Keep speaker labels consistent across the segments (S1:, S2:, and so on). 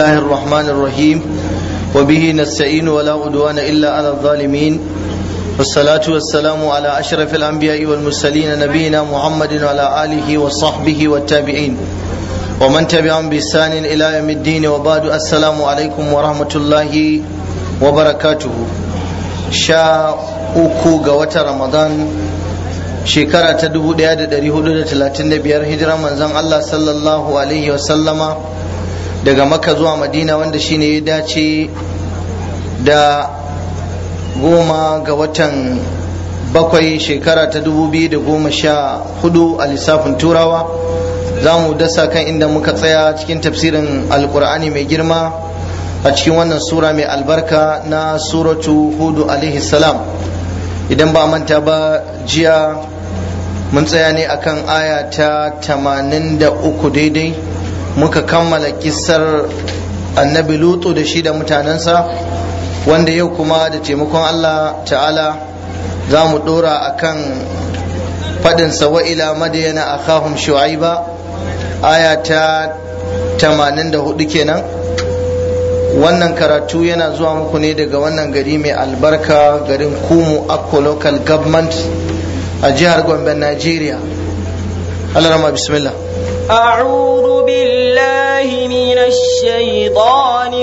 S1: الله الرحمن الرحيم وبه نستعين ولا عدوان إلا على الظالمين والصلاة والسلام على أشرف الأنبياء والمرسلين نبينا محمد وعلى آله وصحبه والتابعين ومن تبعهم بإحسان إلى يوم الدين وبعد السلام عليكم ورحمة الله وبركاته شاء uku ga watan ramadan shekara ta 1435 hijiran manzon Allah sallallahu alaihi wasallama daga makka zuwa madina wanda shine ya dace da goma ga watan bakwai shekara ta 2014 a lissafin turawa za mu dasa kan inda muka tsaya cikin tafsirin alkur'ani mai girma a cikin wannan sura mai albarka na suratu hudu alaihi salam idan ba manta ba jiya mun tsaya ne akan aya ta 83 daidai muka kammala kissar annabi lutu da shi da mutanensa wanda yau kuma da taimakon allah ta'ala za mu dora akan faɗinsa wa ila madayana akhahum shu'aiba aya ta 84 kenan wannan karatu yana zuwa muku ne daga wannan gari mai albarka garin kumu akko local government a jihar gombe nigeria alarama bismillah
S2: أعوذ بالله من الشيطان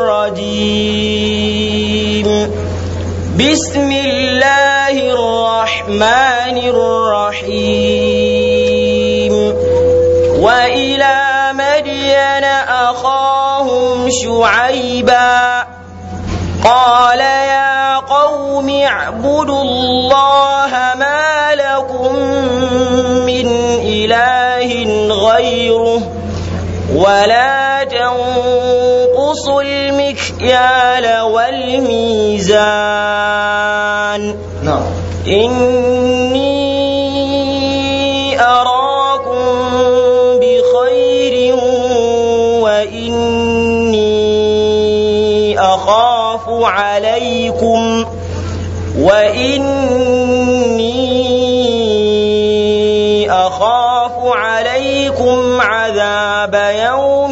S2: الرجيم بسم الله الرحمن الرحيم وإلى مدين أخاهم شعيبا قال يا قوم اعبدوا الله ما لكم من إله غيره ولا تنقصوا المكيال والميزان
S1: نعم
S2: إني أراكم بخير وإني أخاف عليكم وإني أخاف عليكم عذاب يوم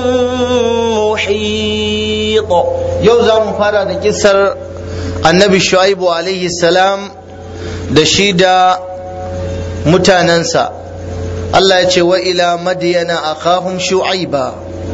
S2: محيط
S1: yau za mu fara da kisar annabi shu'aibu alaihi salam da shi da mutanensa Allah ya ce wa ila madiyana akhahum shu'aiba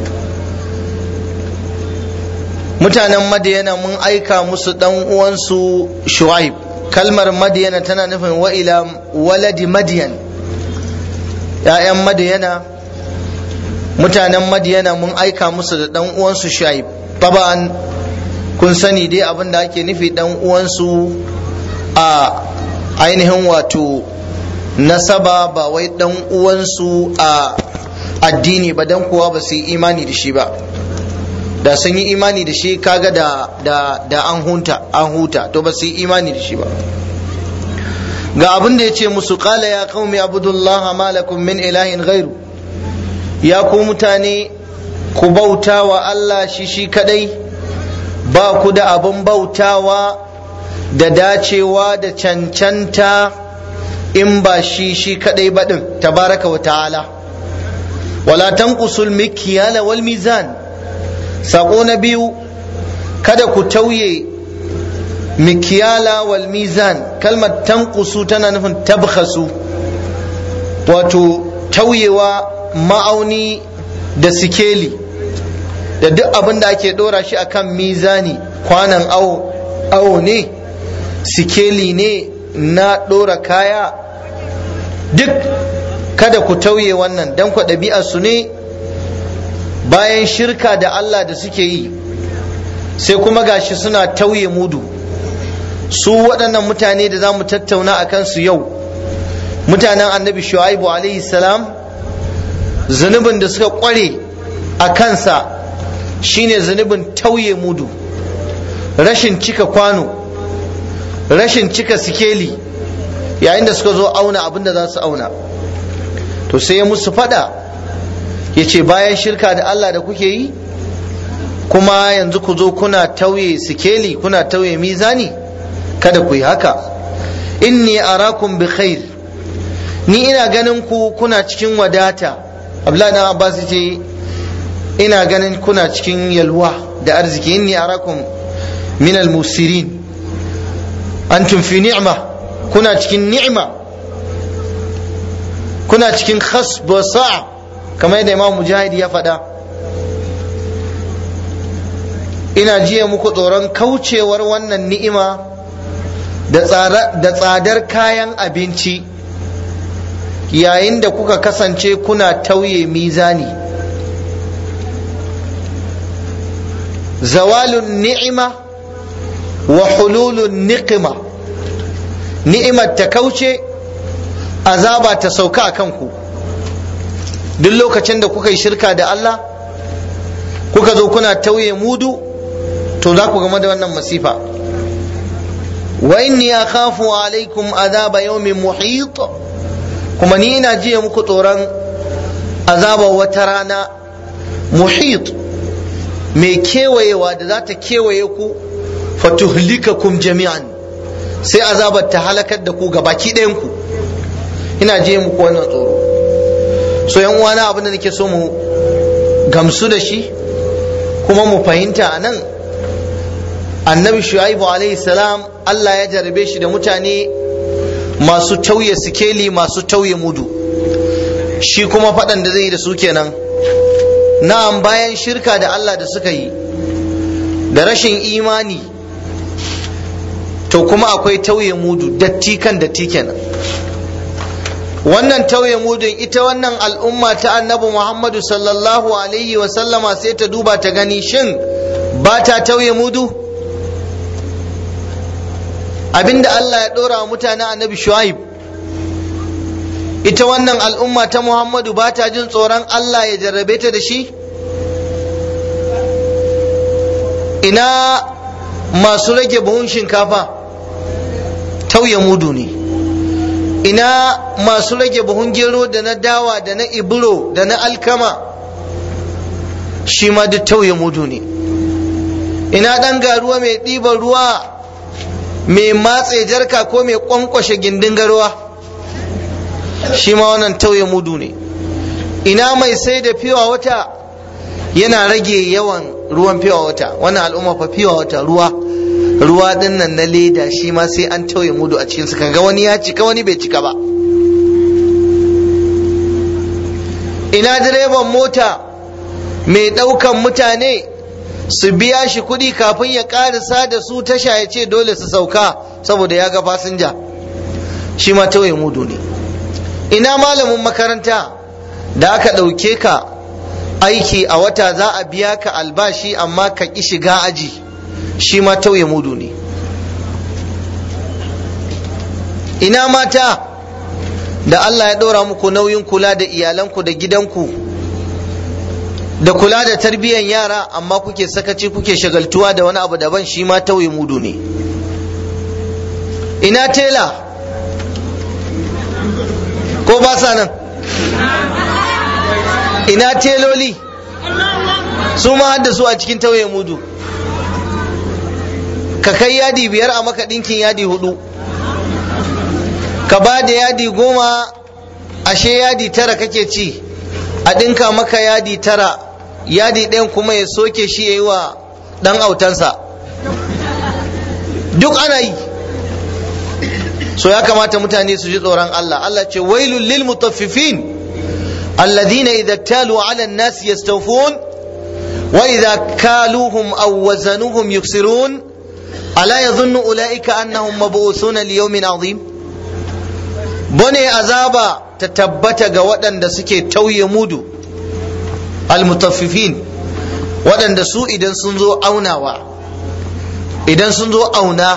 S1: mutanen madiyana mun aika musu dan uwansu shu'aib kalmar madiyana tana nufin wa ila waladi madiyan ‘ya'yan madiyana mutanen madiyana mun aika musu da dan uwansu shu'aib taba'an kun sani dai abin da ake nufi dan uwansu a ainihin wato nasaba ba wai dan uwansu a addini ba dan kuwa ba su yi imani da shi ba da sun yi imani da shi kaga da da da an hunta an huta to ba su yi imani da shi ba ga abin da ya ce musu qala ya qaumi abudullah ma lakum min ilahin ghairu ya ku mutane ku bauta wa Allah shi shi kadai ba ku da abin bautawa da dacewa da cancanta in ba shi shi kadai baɗin tabaraka wa ta'ala wala tanqusul mikyala wal mizan sako na biyu kada ku tauye mikyala wal mizan kalmar tanqusu tana nufin tabkhasu wato tauyewa ma'auni da sikeli da duk abin da ake dora shi akan mizani kwanan awo awo ne sikeli ne na dora kaya duk kada ku tauye wannan dan ku su ne bayan shirka da Allah da suke yi sai kuma gashi suna tauye mudu su waɗannan mutane da za mu tattauna a kansu yau mutanen annabi shu'aibu alaihi salam zunubin da suka ƙware a kansa shine zunubin tauye mudu rashin cika kwano rashin cika sikeli yayin da suka zo auna abin da za su auna to sai ya musu fada ya ce bayan shirka da Allah da kuke yi kuma yanzu ku zo kuna tauye sikeli kuna tauye mizani kada ku yi haka inni arakum bi khair ni ina ganin ku kuna cikin wadata abdullahi dan abbas ce ina ganin kuna cikin yalwa da arziki inni arakum min al-musirin antum fi ni'ma kuna cikin ni'ma kuna cikin khasb wa sa'a kamar yadda imam mujahid ya faɗa ina jiya muku tsoron kaucewar wannan ni'ima da tsadar kayan abinci yayin da kuka kasance kuna tauye mizani zawalun ni'ima wa hululun niqima ni'imar ta kauce azaba ta sauka a kanku duk lokacin da kuka yi shirka da Allah kuka zo kuna tauye mudu to za ku game da wannan masifa wa inni akhafu alaikum azaba yawmin muhit kuma ni ina jiya muku tsoron azaba wata rana muhit mai kewayewa da za ta kewaye ku fatuhlikakum jami'an sai azabar ta halakar da ku ga baki ɗayan ku ina jiya muku wannan tsoro so yan uwana abin da nake so mu gamsu da shi kuma mu fahimta a nan annabi shu'aibu alaihi salam Allah ya jarabe shi da mutane masu tauye sikeli masu tauye mudu shi kuma faɗan da zai yi da su kenan na'am bayan shirka da Allah da suka yi da rashin imani to kuma akwai tauye mudu datti kan datti kenan wannan tauye mudun ita wannan al'umma ta annabi Muhammadu sallallahu alaihi wasallama sai ta duba ta gani shin ba ta tauye mudu abinda Allah ya ɗora wa mutanen annabi Shu'aib ita wannan al'umma ta Muhammadu ba ta jin tsoron Allah ya jarrabe ta da shi ina masu rage buhun shinkafa tauye mudu ne ina masu rage buhun gero da na dawa da na iburo da na alkama shi ma duk tauye mudu ne ina ɗan garuwa mai ɗiban ruwa mai matse jarka ko mai kwankwashe gindin garwa shi ma wannan tauye mudu ne ina mai sai da fiwa wata yana rage yawan ruwan fiwa wata wannan al'umma fa fiwa wata ruwa ruwa din nan na leda shi ma sai an tauye mudu a cikinsu kaga wani ya cika wani bai cika ba ina direban mota mai ɗaukan mutane su biya shi kuɗi kafin ya ƙarisa da su tasha ya ce dole su sauka saboda ya ga fasinja shi ma tauye mudu ne ina malamin makaranta da aka ɗauke ka aiki a wata za a biya ka albashi amma ka ƙi shiga aji shi ma tauye mudu ne ina mata da Allah ya ɗora muku nauyin kula da iyalanku da gidanku da kula da tarbiyyar yara amma kuke sakaci kuke shagaltuwa da wani abu daban shi ma tauye mudu ne ina tela ko ba sa nan ina teloli su ma hadda su a cikin tauye mudu ka kai yadi biyar a maka ɗinkin yadi hudu ka ba da yadi goma ashe yadi tara kake ci a ɗinka maka yadi tara yadi ɗayan kuma ya soke shi ya yi wa ɗan autansa duk ana yi so ya kamata mutane su ji tsoron Allah Allah ce wailul lil mutaffifin alladhina idza talu ala an-nas yastawfun wa idza kaluhum aw wazanuhum yuksirun ala yadhunnu ulaika annahum mab'uthuna li yawmin azim bane azaba ta tabbata ga waɗanda suke tauye mudu almutaffifin waɗanda su idan sun zo aunawa idan sun zo auna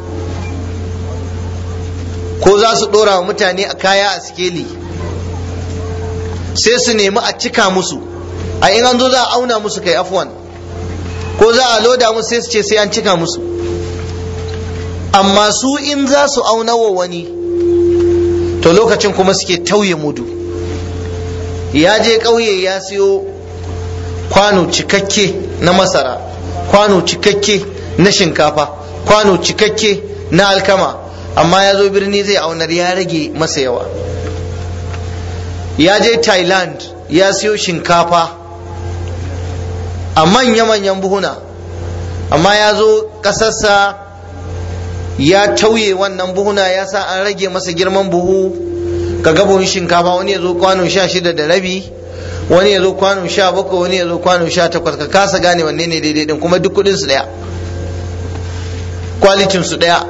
S1: ko za su ɗora wa mutane a kaya a sikeli sai su nemi a cika musu a in an zo za a auna musu kai afwan ko za a loda musu sai su ce sai an cika musu amma su in za su auna wa wani to lokacin kuma suke tauye mudu ya je ƙauye ya siyo kwano cikakke na masara kwano cikakke na shinkafa kwano cikakke na alkama amma ya zo birni zai aunar ya rage masa yawa ya je thailand ya siyo shinkafa a manya-manyan buhuna amma ya zo ƙasarsa ya tauye wannan buhuna ya sa an rage masa girman buhu ka ga buhun shinkafa wani ya zo kwano sha shida da rabi wani ya zo kwano sha bakwai wani ya zo kwano sha takwas ka kasa gane wanne ne daidai din kuma duk kudin su daya kwalitin su daya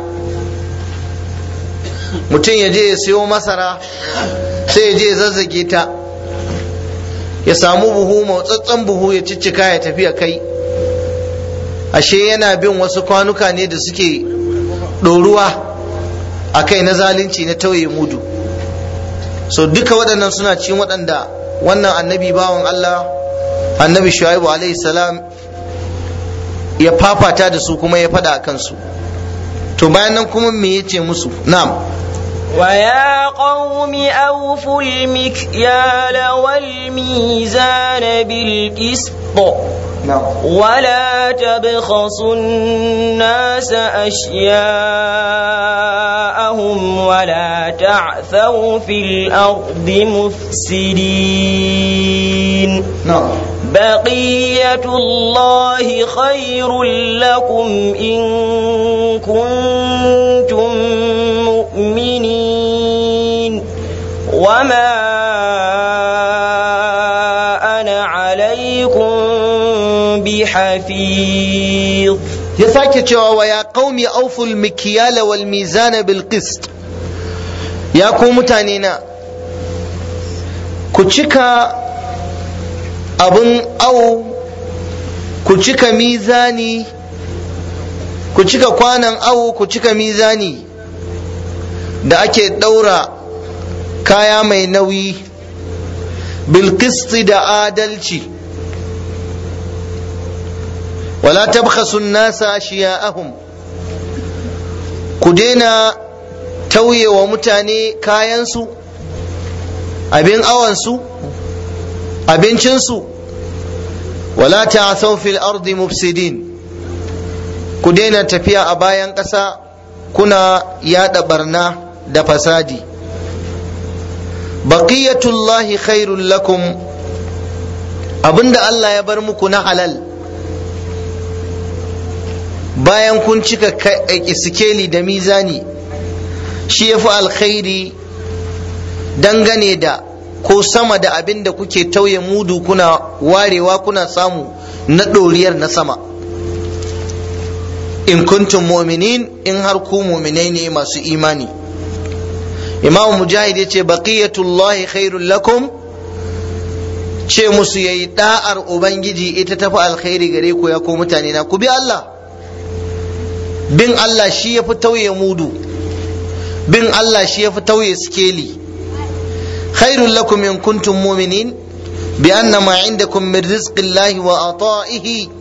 S1: mutum ya je ya siyo masara sai ya je ya zazzage ta ya samu buhu motsattsen buhu ya ciccika ya tafi ya kai ashe yana bin wasu kwanuka ne da suke ɗoruwa a kai na zalunci na tauye mudu so duka waɗannan suna cikin waɗanda wannan annabi bawan Allah annabi shu'aibu alaihi salam ya fafata da su kuma ya faɗa a kansu to bayan nan kuma me yace musu na'am
S2: ويا قوم أوفوا المكيال والميزان بالقسط ولا تبخسوا الناس أشياءهم ولا تعثوا في الأرض مفسدين بقية الله خير لكم إن كنتم مؤمنين وما أنا عليكم بحفيظ
S1: ya sake cewa wa ya qaumi auful mikyala wal mizana bil qist ya ku mutane na ku cika abun au ku cika mizani ku cika kwanan au ku cika mizani da ake ɗaura kaya mai nauyi bil qist da adalci wala tabkhasu nasa ashiya'ahum ku daina tauye wa mutane kayansu abin awansu abincinsu wala ta'asaw fil ardi mufsidin ku daina tafiya a bayan ƙasa kuna yada barna da fasadi baqiyatullahi khairul lakum abinda Allah ya bar muku na halal bayan kun cika sikeli da mizani shi ya fi alkhairi dangane da ko sama da abin da kuke tauye mudu kuna warewa kuna samu na ɗoriyar na sama in kuntum mu'minin in har ku mu'minai ne masu imani imamu mujahid ya ce baqiyatullahi khairul lakum ce musu yayi da'ar ubangiji ita tafi alkhairi gare ku ya ko mutane na ku bi Allah bin Allah shi ya fi tauye mudu bin Allah shi ya fi tauye skeli khairul lakum in kuntum mu'minin bi anna ma indakum min rizqillahi wa ata'ihi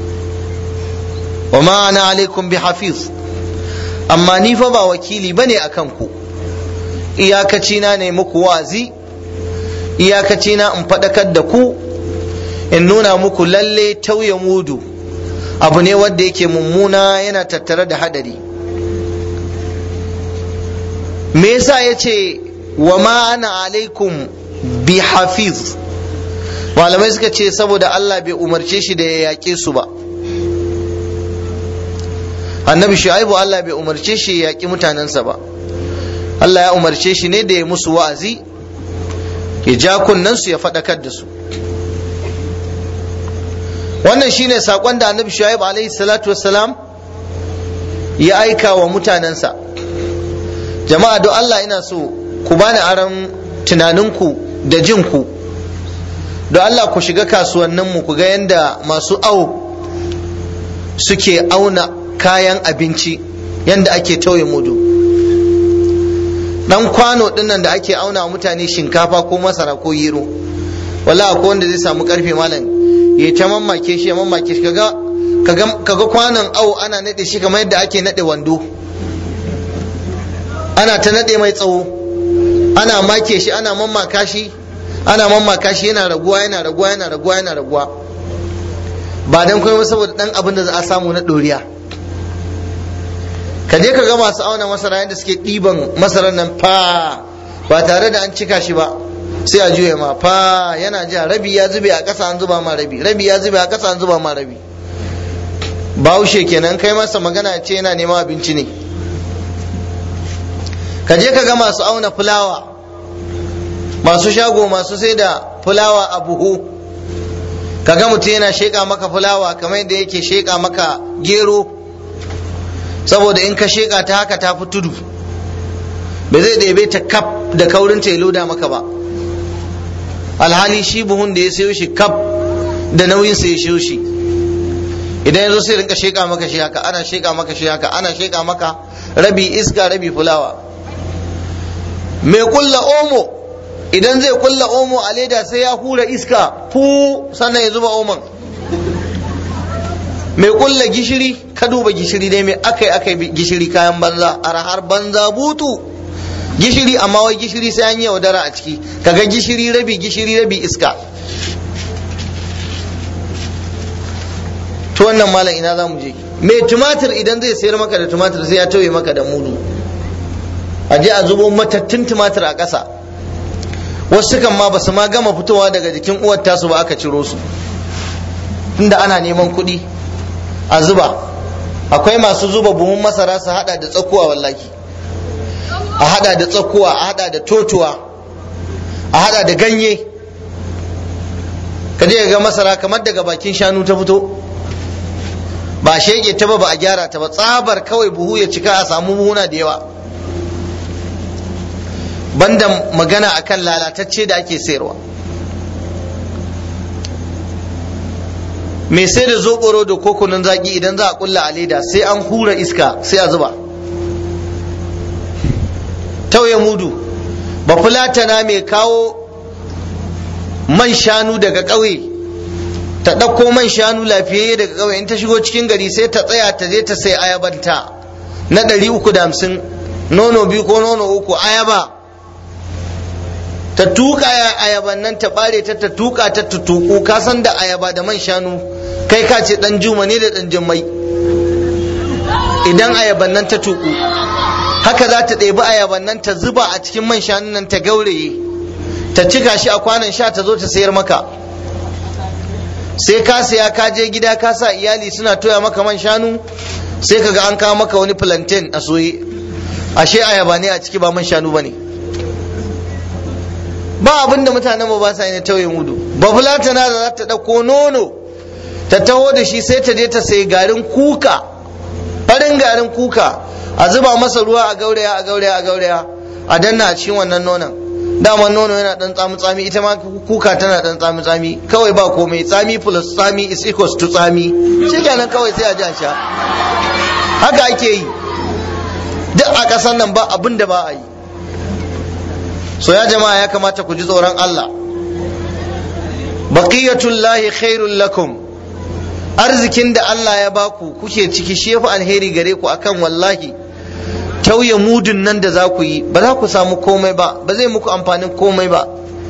S1: wa ma ana alaikum bi hafiz amma ni fa ba wakili bane akan ku iyakaci na ne muku wazi iyakaci na in faɗakar da ku in nuna muku lalle tauye mudu abu ne wanda yake mummuna yana tattare da hadari me yasa ya ce wa ma ana alaikum bi hafiz malamai suka ce saboda Allah bai umarce shi da ya yaƙe su ba annabi shu'aibu Allah bai umarce shi ya yaƙi mutanensa ba Allah ya umarce shi ne da ya musu wa'azi ya ja kunnensu ya faɗakar da su wannan shine sakon da annabi shu'aib alaihi salatu wassalam ya aika wa mutanensa jama'a don Allah ina so ku bani aron tunaninku da jinku don Allah ku shiga kasuwanninmu ku ga yadda masu au suke auna kayan abinci yadda ake tauye mudu dan kwano dinnan da ake auna mutane shinkafa ko masara ko yiro wala ko wanda zai samu karfe malam ya ta mamake shi ya mamake shi kaga kaga kwanon au ana nade shi kamar yadda ake nade wando ana ta nade mai tsawo ana make shi ana mamaka shi ana mamaka shi yana raguwa yana raguwa yana raguwa yana raguwa ba dan kuma saboda dan abin da za a samu na doriya ka je ka ga masu auna masara yadda suke ɗiban masarar nan fa ba tare da an cika shi ba sai a juya ma fa yana ja rabi ya zube a ƙasa an zuba ma rabi rabi ya zube a ƙasa an zuba ma rabi bahaushe kenan kai masa magana ce yana neman abinci ne ka je ka ga masu auna fulawa masu shago masu sai da fulawa a buhu ka ga mutum yana sheƙa maka fulawa kamar yadda yake sheƙa maka gero saboda in ka sheƙa ta haka ta fi tudu ba zai ɗebe ta kaf da kaurin ta ya loda maka ba alhali shi buhun da ya sayo shi kaf da nauyin sa ya sayo shi idan ya zo sai rinka sheƙa maka shi haka ana sheƙa maka shi haka ana sheƙa maka rabi iska rabi fulawa mai kulla omo idan zai kulla omo a leda sai ya hura iska fu sannan ya zuba omon mai kulla gishiri ka duba gishiri dai mai akai akai gishiri kayan banza arhar banza butu gishiri amma wai gishiri sai an yi yaudara a ciki kaga gishiri rabi gishiri rabi iska to wannan malam ina za mu je mai tumatir idan zai sayar maka da tumatir sai ya tauye maka da mudu a je a zubo matattun tumatir a ƙasa wasu kan ma basu ma gama fitowa daga jikin uwar tasu ba aka ciro su tunda ana neman kuɗi a zuba akwai masu zuba buhun masara su hada da tsakuwa wallahi a hada da tsakuwa a hada da totuwa a hada da ganye ka je ga masara kamar daga bakin shanu ta fito ba shege ta ba ba a gyara ta ba tsabar kawai buhu ya cika a samu buhuna da yawa banda magana akan lalatacce da ake sayarwa mai sai da zoɓoro da kokunan zaki idan za a kulla a leda sai an hura iska sai a zuba tauye mudu ba fulatana mai kawo man shanu daga ƙauye ta ɗauko man shanu lafiyayye daga ƙauye in ta shigo cikin gari sai ta tsaya ta je ta sai ayabanta na ɗari uku da hamsin nono biyu ko nono uku ayaba ta tuka ayaban nan ta bare ta ta tuka ta tutuku ka san da ayaba da man shanu kai ka ce dan juma ne da dan jummai idan ayaban nan ta tuku haka za ta ɗebi ayaban nan ta zuba a cikin man shanun nan ta gauraye ta cika shi a kwanan sha ta zo ta sayar maka sai ka saya ka je gida ka sa iyali suna toya maka man shanu sai ka ga an kawo maka wani plantain a soye ashe ayaba ne a ciki ba man shanu ba ne ba abin da mutanen mu ba sa yi na tauye mudu ba fulatana da za ta ɗauko nono ta taho da shi sai ta je ta sayi garin kuka farin garin kuka a zuba masa ruwa a gauraya a gauraya a gauraya a danna a cikin wannan nonon dama nono yana dan tsami tsami ita ma kuka tana dan tsami tsami kawai ba komai tsami plus tsami is equals to tsami shi kenan kawai sai a ji a sha haka ake yi duk a ƙasar nan ba abin da ba a yi so ya jama'a ya kamata ku ji tsoron Allah baqiyatullahi khairul lakum arzikin da Allah ya baku kuke ciki shi yafi alheri gare ku akan wallahi tauye mudun nan da za ku yi ba za ku samu komai ba ba zai muku amfanin komai ba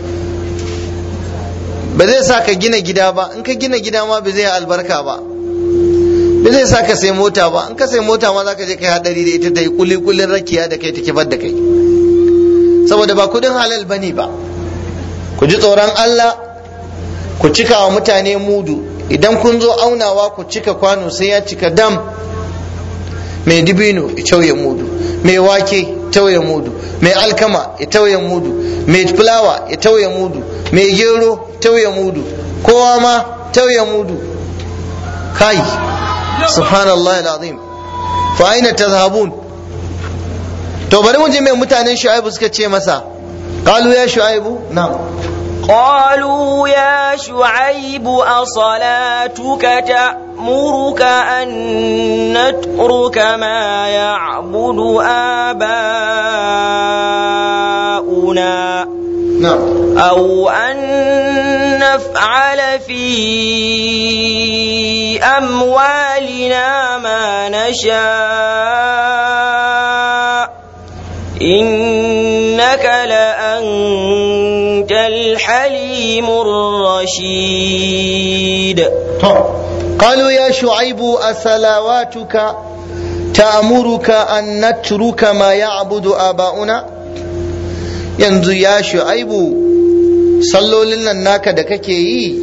S1: ba zai sa ka gina gida ba in ka gina gida ma ba zai albarka ba ba zai sa ka sai mota ba in ka sai mota ma za ka je kai hadari da ita ta yi kulikulin rakiya da kai ta kifar da kai saboda ba kudin halal bane ba ku ji tsoron Allah ku cika wa mutane mudu idan kun zo aunawa ku cika kwano sai ya cika dam mai dibino ya tauye mudu mai wake tauye mudu mai alkama ya tauye mudu mai fulawa ya tauye mudu mai gero tauye mudu kowa ma tauye mudu kai subhanallah alazim fa aina tazhabun to bari mu je mai mutanen shu'aibu suka ce masa qalu ya shu'aibu na'am
S2: قالوا يا شعيب أصلاتك تأمرك أن نترك ما يعبد آباؤنا
S1: نعم
S2: أو أن نفعل في أموالنا ما نشاء إنك لأنت الحليم الرشيد
S1: قالوا يا شعيب أصلواتك تأمرك أن نترك ما يعبد آباؤنا yanzu ya shu'aibu sallolin nan naka da kake yi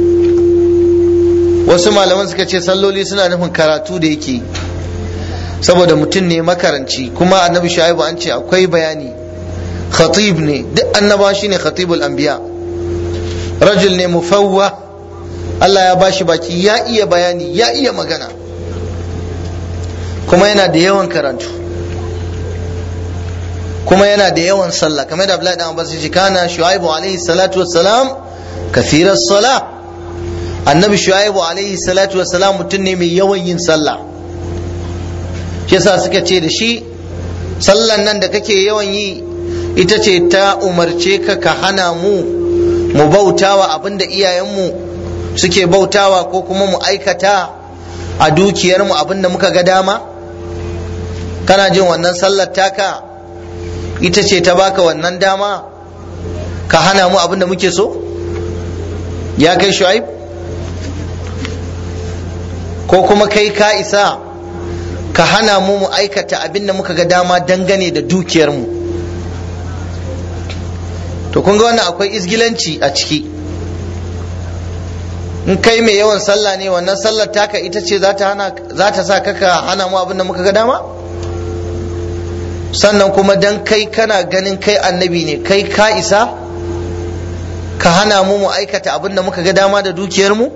S1: wasu malaman suka ce salloli suna nufin karatu da yake saboda mutum ne makaranci kuma annabi shu'aibu an ce akwai bayani khatib ne duk annaba shine khatibul anbiya rajul ne mufawwa Allah ya bashi baki ya iya bayani ya iya magana kuma yana da yawan karatu kuma yana da yawan sallah kamar da Abdullahi dan Abbas ya kana Shu'aibu alaihi salatu wassalam kathiras salah annabi Shu'aibu alaihi salatu wassalam mutum ne mai yawan yin sallah shi yasa suka ce da shi sallan nan da kake yawan yi ita ce ta umarce ka ka hana mu mu bautawa abinda iyayenmu suke bautawa ko kuma mu aikata a dukiyarmu abinda muka ga dama kana jin wannan sallar taka ita ce ta baka wannan dama ka hana mu abinda muke so ya kai shu'aib ko kuma kai ka isa ka hana mu mu aikata abinda muka ga dama dangane da dukiyarmu to kun ga wannan akwai izgilanci a ciki in kai mai yawan sallah ne wannan sallar taka ita ce za ta sa kaka hana mu abinda muka ga dama sannan kuma dan kai kana ganin kai annabi ne kai ka isa ka hana mu mu aikata abin da muka ga dama da dukiyarmu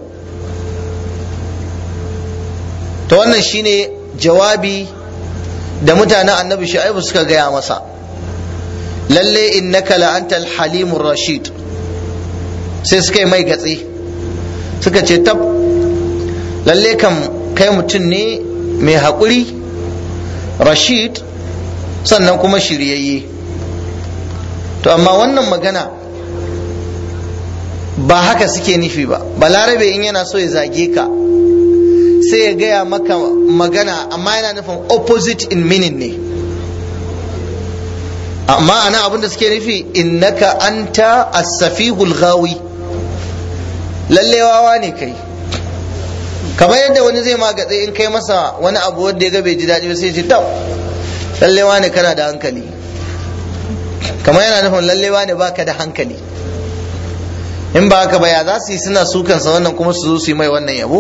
S1: to wannan shine jawabi da mutanen annabi shu'aibu suka gaya masa lalle innaka la antal halimur rashid sai suka yi mai gatse suka ce tab lalle kam kai mutum ne mai haƙuri rashid sannan kuma shiryayye to amma wannan magana ba haka suke nufi ba balarabe in yana so ya zage ka sai ya gaya maka magana amma yana nufin opposite in meaning ne amma ana abin da suke nufi innaka anta as-safihul ghawi lalle wawa ne kai kamar yadda wani zai magatse in kai masa wani abu wanda ya ga bai ji daɗi ba sai ya ce tab lallewa ne kana da hankali kamar yana nufin lallewa ne baka da hankali in ba haka ba ya za su yi suna sukansa wannan kuma su zo su yi mai wannan yabo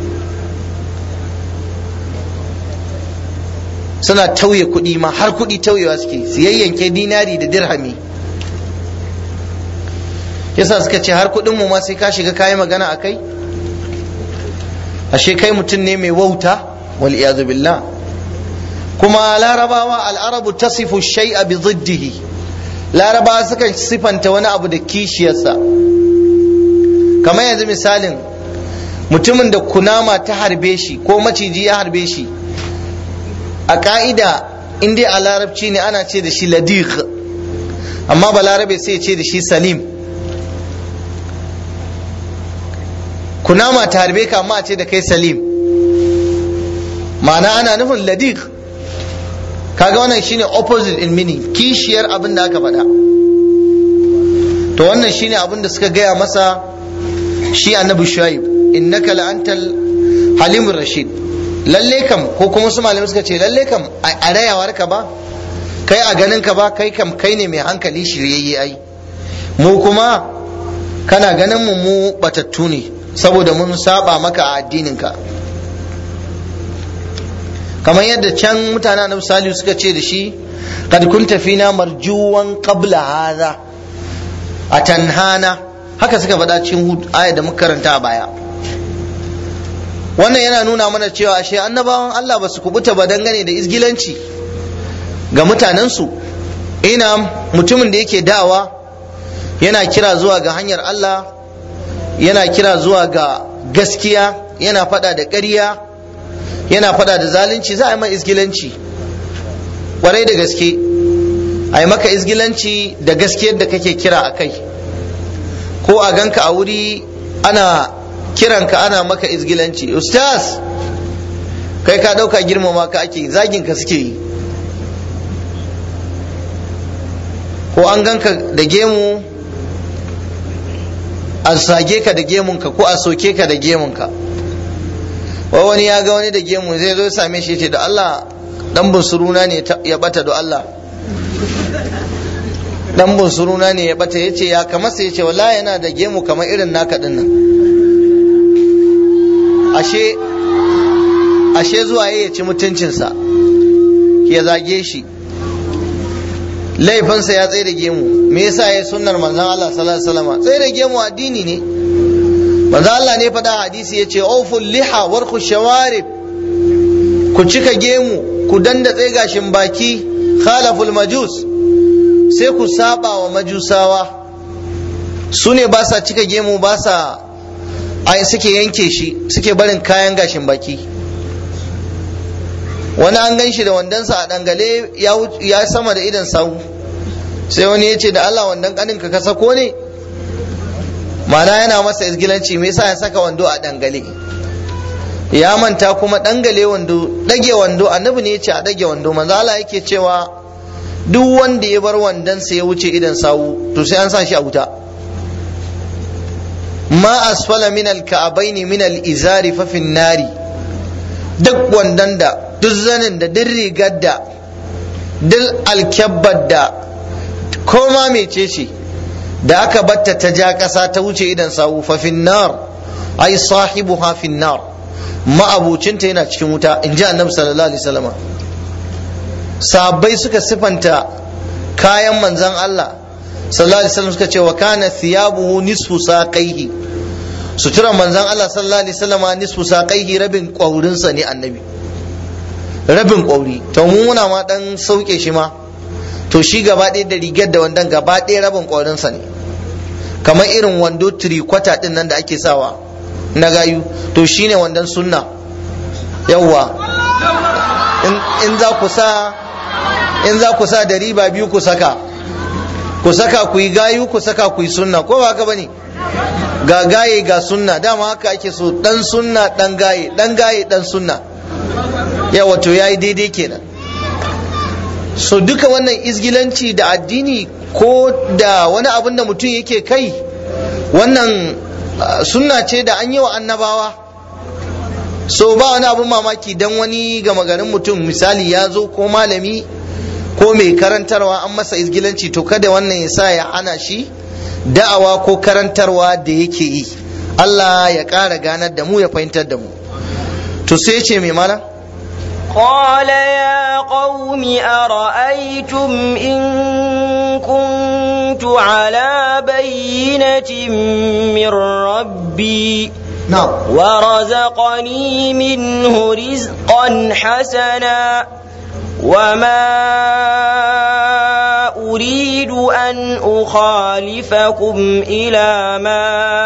S1: suna tauye kuɗi ma har kuɗi tauyewa suke su yayyanke dinari da dirhami yasa suka ce har kuɗin mu ma sai ka shiga kayi magana a kai ashe kai mutum ne mai wauta wal iyadu billah kuma larabawa al'arabu tasifu shay'a bi ziddihi larabawa sukan sifanta wani abu da kishiyarsa kamar yanzu misalin mutumin da kunama ta harbe shi ko maciji ya harbe shi a ka'ida in dai a larabci ne ana ce da shi ladiq amma ba larabe sai ce da shi salim kunama ta harbe ka amma a ce da kai salim ma'ana ana nufin ladiq kaga wannan shine opposite in meaning kishiyar abin da aka faɗa to wannan shine abin da suka gaya masa shi annabi shuaib innaka la antal halimur rashid lalle kam ko kuma su malamai suka ce lalle kam a rayawar ka ba kai a ganin ka ba kai kam kai ne mai hankali shiryayye ai mu kuma kana ganin mu mu batattu ne saboda mun saba maka a addinin ka kamar yadda can mutanen annabi salihu suka ce da shi kad kunta fina marjuwan qabla hadha atanhana haka suka faɗa cikin aya da muka karanta a baya wannan yana nuna mana cewa ashe annabawan Allah ba su kubuta ba dangane da izgilanci ga mutanensu ina mutumin da yake da'awa yana kira zuwa ga hanyar Allah yana kira zuwa ga gaskiya yana faɗa da ƙarya yana faɗa da zalunci za a yi mai izgilanci ƙwarai da gaske a yi maka izgilanci da gaskiyar da kake kira a kai ko a ganka a wuri ana kiranka ana maka izgilanci ustaz kai ka ɗauka girmama ka ake zagin ka suke yi ko an ganka da gemu a sage ka da gemunka ko a soke ka da gemunka wai wani ya ga wani da gemu zai zo same shi ce da Allah dan bunsuruna ne ya bata da Allah dan bunsuruna ne ya bata yace ya kamar sai yace wallahi yana da gemu kamar irin naka din nan ashe ashe zuwa ya ci mutuncinsa ya zage shi laifinsa ya tsaye da gemu me yasa ya sunnar manzon Allah sallallahu alaihi wasallam tsaye da gemu addini ne manzon Allah ne faɗa hadisi yace awful liha warku shawarib ku cika gemu ku danda tsaye gashin baki khalaful majus sai ku saba wa majusawa su ne ba sa cika gemu ba sa ai suke yanke shi suke barin kayan gashin baki wani an gan shi da wandonsa a dangale ya sama da idan sau sai wani ya ce da Allah wandon kaninka ka sako ne mana yana masa izgilanci me yasa ya saka wando a dangale ya manta kuma dangale wando dage wando annabi ne ya ce a dage wando manzo Allah yake cewa duk wanda ya bar wandonsa ya wuce idan sawu to sai an sa shi a wuta ma asfala min al-ka'abaini min al-izari fa fin nari duk wandan da duk zanin da duk rigar da duk alkyabbar da koma mece ce da aka batta ta ja ƙasa ta wuce idan sawu fa finnar ai sahibu ha finnar ma'abucinta yana cikin wuta in ji annabi sallallahu alaihi wasallam sahabbai suka sifanta kayan manzon Allah sallallahu alaihi wasallam suka ce wa kana thiyabuhu nisfu saqaihi suturan manzon Allah sallallahu alaihi wasallam nisfu saqaihi rabin ƙwaurinsa ne annabi rabin ƙwauri to mu muna ma dan sauke shi ma to shi gaba ɗaya da rigar da wandon gaba ɗaya rabin ƙwaurinsa ne kamar irin wando tirikwata ɗin nan da ake sawa na gayu to shine wandon sunna yawwa in za ku sa in za ku sa da riba biyu ku saka ku saka ku yi gayu ku saka ku yi sunna ko ba haka bane ga gaye ga sunna dama haka ake so dan sunna dan gaye dan gaye dan sunna ya wato yayi daidai kenan so duka wannan izgilanci da addini ko da wani abin da mutum yake kai wannan sunna ce da an yi wa annabawa so ba wani abin mamaki dan wani gama garin mutum misali ya zo ko malami ko mai karantarwa an masa izgilanci to kada wannan ya sa ya hana shi da'awa ko karantarwa da yake yi Allah ya ƙara ganar da mu ya fahimtar da mu to sai ce mai mana
S2: قال يا قوم أرأيتم إن كنت على بينة من ربي
S1: نعم
S2: ورزقني منه رزقا حسنا وما أريد أن أخالفكم إلى ما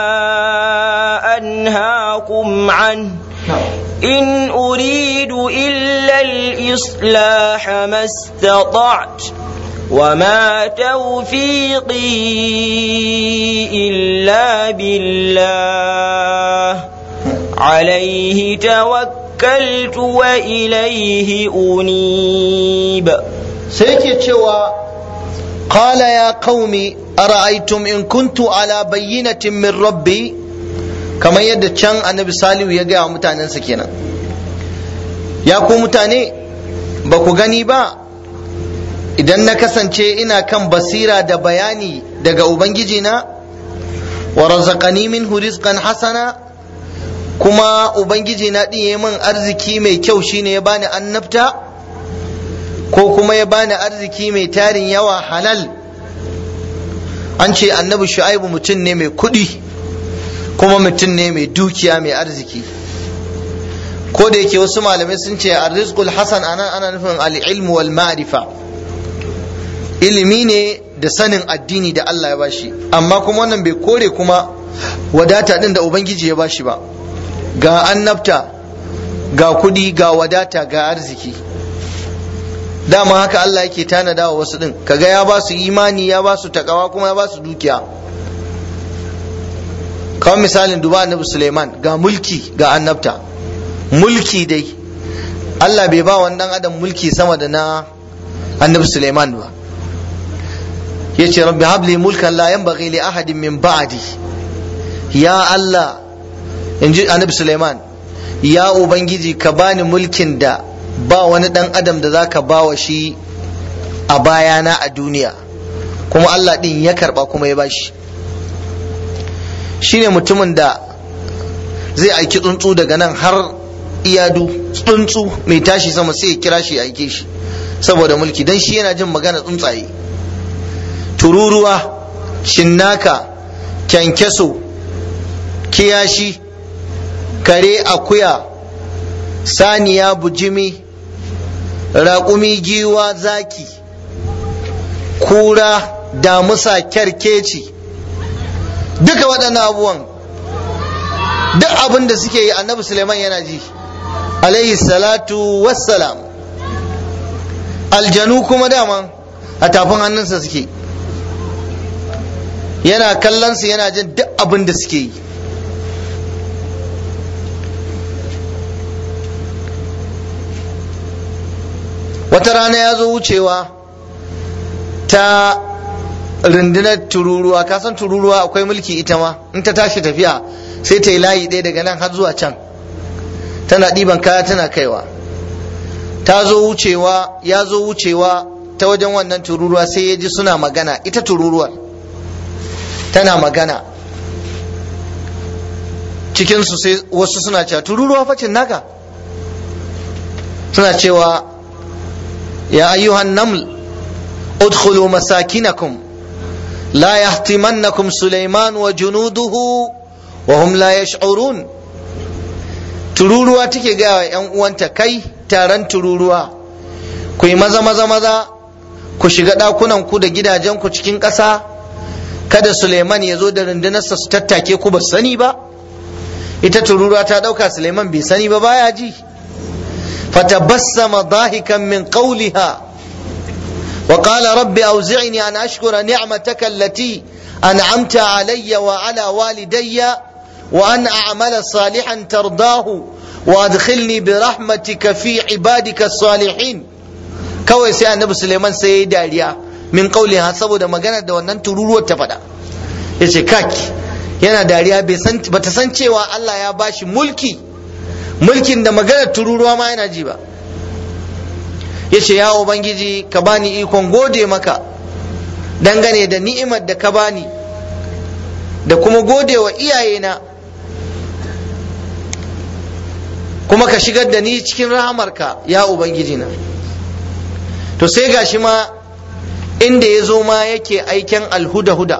S2: أنهاكم عنه إن أريد إلا الإصلاح ما استطعت وما توفيقي إلا بالله عليه توكلت وإليه أنيب
S1: سيكي تشوى قال يا قوم أرأيتم إن كنت على بينة من ربي kamar yadda can annabi salihu ya gaya wa mutanensa kenan ya ku mutane ba ku gani ba idan na kasance ina kan basira da bayani daga ubangiji na wa razaqani minhu rizqan hasana kuma ubangiji na din yayi min arziki mai kyau shine ya bani annabta ko kuma ya bani arziki mai tarin yawa halal an ce annabi shu'aibu mutum ne mai kuɗi kuma mutum ne mai dukiya mai arziki ko da yake wasu malamai sun ce arrizqul hasan anan ana nufin al-ilmu wal ma'rifa ilimi ne da sanin addini da Allah ya bashi amma kuma wannan bai kore kuma wadata din da ubangiji ya bashi ba ga annabta ga kudi ga wadata ga arziki dama haka Allah yake tanada wa wasu din kaga ya ba su imani ya ba su takawa kuma ya ba su dukiya kawai misalin duba annabi Suleiman ga mulki ga annabta mulki dai Allah bai ba wani dan adam mulki sama da na annabi Suleiman ba yace rabbi habli mulkan la yanbaghi li ahadin min ba'di ya Allah inji annabi Suleiman ya ubangiji ka bani mulkin da ba wani dan adam da zaka bawa shi a bayana a duniya kuma Allah din ya karba kuma ya bashi shine mutumin da zai aiki tsuntsu daga nan har iyadu tsuntsu mai tashi sama sai ya kira shi ya aike shi saboda mulki dan shi yana jin magana tsuntsaye tururuwa cinnaka kyankyaso kiyashi kare akuya saniya bujimi raƙumi giwa zaki kura damusa kyarkeci duka waɗannan abubuwan duk abin da suke yi annabi suleiman yana ji alaihi salatu wassalam aljanu kuma daman a tafin hannunsa suke yana kallonsu yana jin duk abin da suke yi wata rana ya zo wucewa ta rundunar tururuwa kasan tururuwa akwai mulki ita ma in ta tashi tafiya sai ta yi layi ɗaya daga nan har zuwa can tana ɗiban kaya tana kaiwa ta zo wucewa ya zo wucewa ta wajen wannan tururuwa sai ya ji suna magana ita tururuwar tana magana cikinsu sai wasu suna cewa tururuwa facin naka suna cewa ya ayyuhan naml udkhulu masakinakum la yahtimannakum sulaiman wa junuduhu wa hum la yash'urun tururuwa take ga wa yan uwanta kai taron tururuwa ku yi maza maza maza ku shiga ɗakunan ku da gidajen ku cikin ƙasa kada Suleiman ya zo da rundunarsa su tattake ku ba sani ba ita tururuwa ta ɗauka Suleiman bai sani ba baya ji fatabassama dahikan min qawliha wa qala rabbi awzi'ni an ashkura ni'mataka allati an'amta alayya wa ala walidayya wa an a'mala salihan tardahu wa adkhilni bi rahmatika fi ibadika salihin kawai sai annabi Suleiman sai ya yi dariya min ha saboda magana da wannan tururuwar ta faɗa ya ce kaki yana dariya ba ta san cewa Allah ya bashi mulki mulkin da maganar tururuwa ma yana ji ba ya ce ya ubangiji ka bani ikon gode maka dangane da ni'imar da ka bani da kuma gode wa iyayena kuma ka shigar da ni cikin rahamarka ya ubangiji na to sai gashi ma inda ya zo ma yake aiken alhuda-huda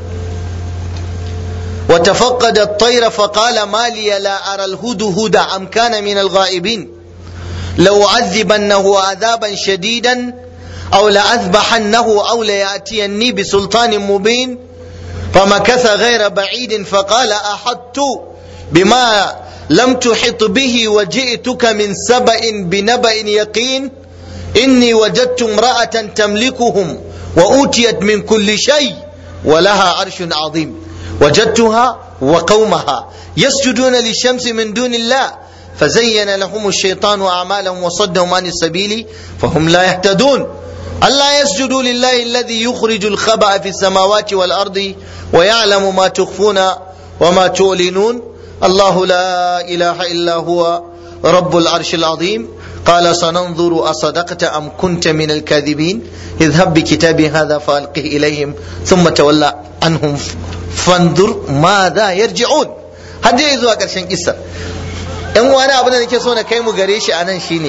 S1: وتفقد الطير فقال ما لي لا أرى الهدهد أم كان من الغائبين لو عذبنه عذابا شديدا أو لأذبحنه أو ليأتيني بسلطان مبين فمكث غير بعيد فقال أحطت بما لم تحط به وجئتك من سبأ بنبأ يقين إني وجدت امرأة تملكهم وأوتيت من كل شيء ولها عرش عظيم وجدتها وقومها يسجدون للشمس من دون الله فزين لهم الشيطان أعمالهم وصدهم عن السبيل فهم لا يهتدون ألا يسجدوا لله الذي يخرج الخبأ في السماوات والأرض ويعلم ما تخفون وما تعلنون الله لا إله إلا هو رب العرش العظيم قال سننظر أصدقت أم كنت من الكاذبين اذهب بكتابي هذا فألقه إليهم ثم تولى عنهم fandur ma za yarji'un har dai zuwa ƙarshen kissa yan wani abu da nake so na kai mu gare shi anan shine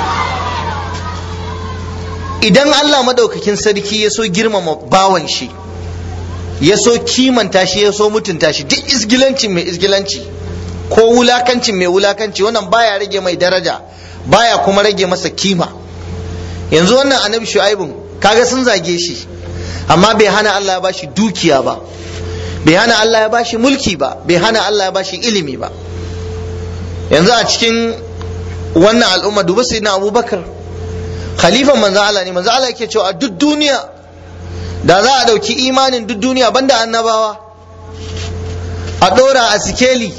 S1: idan Allah madaukakin sarki ya so girmama bawan shi ya so kimanta shi ya so mutunta shi duk isgilancin mai isgilanci ko wulakancin mai wulakanci wannan baya rage mai daraja baya kuma rage masa kima yanzu wannan annabi shu'aibun kaga sun zage shi amma bai hana Allah ya bashi dukiya ba bai hana Allah ya bashi mulki ba bai hana Allah ya bashi ilimi ba yanzu a cikin wannan al'umma duba sai na abubakar khalifan manzo Allah ne manzo Allah yake cewa a duk duniya da za a ɗauki imanin duk duniya banda annabawa a ɗora a sikeli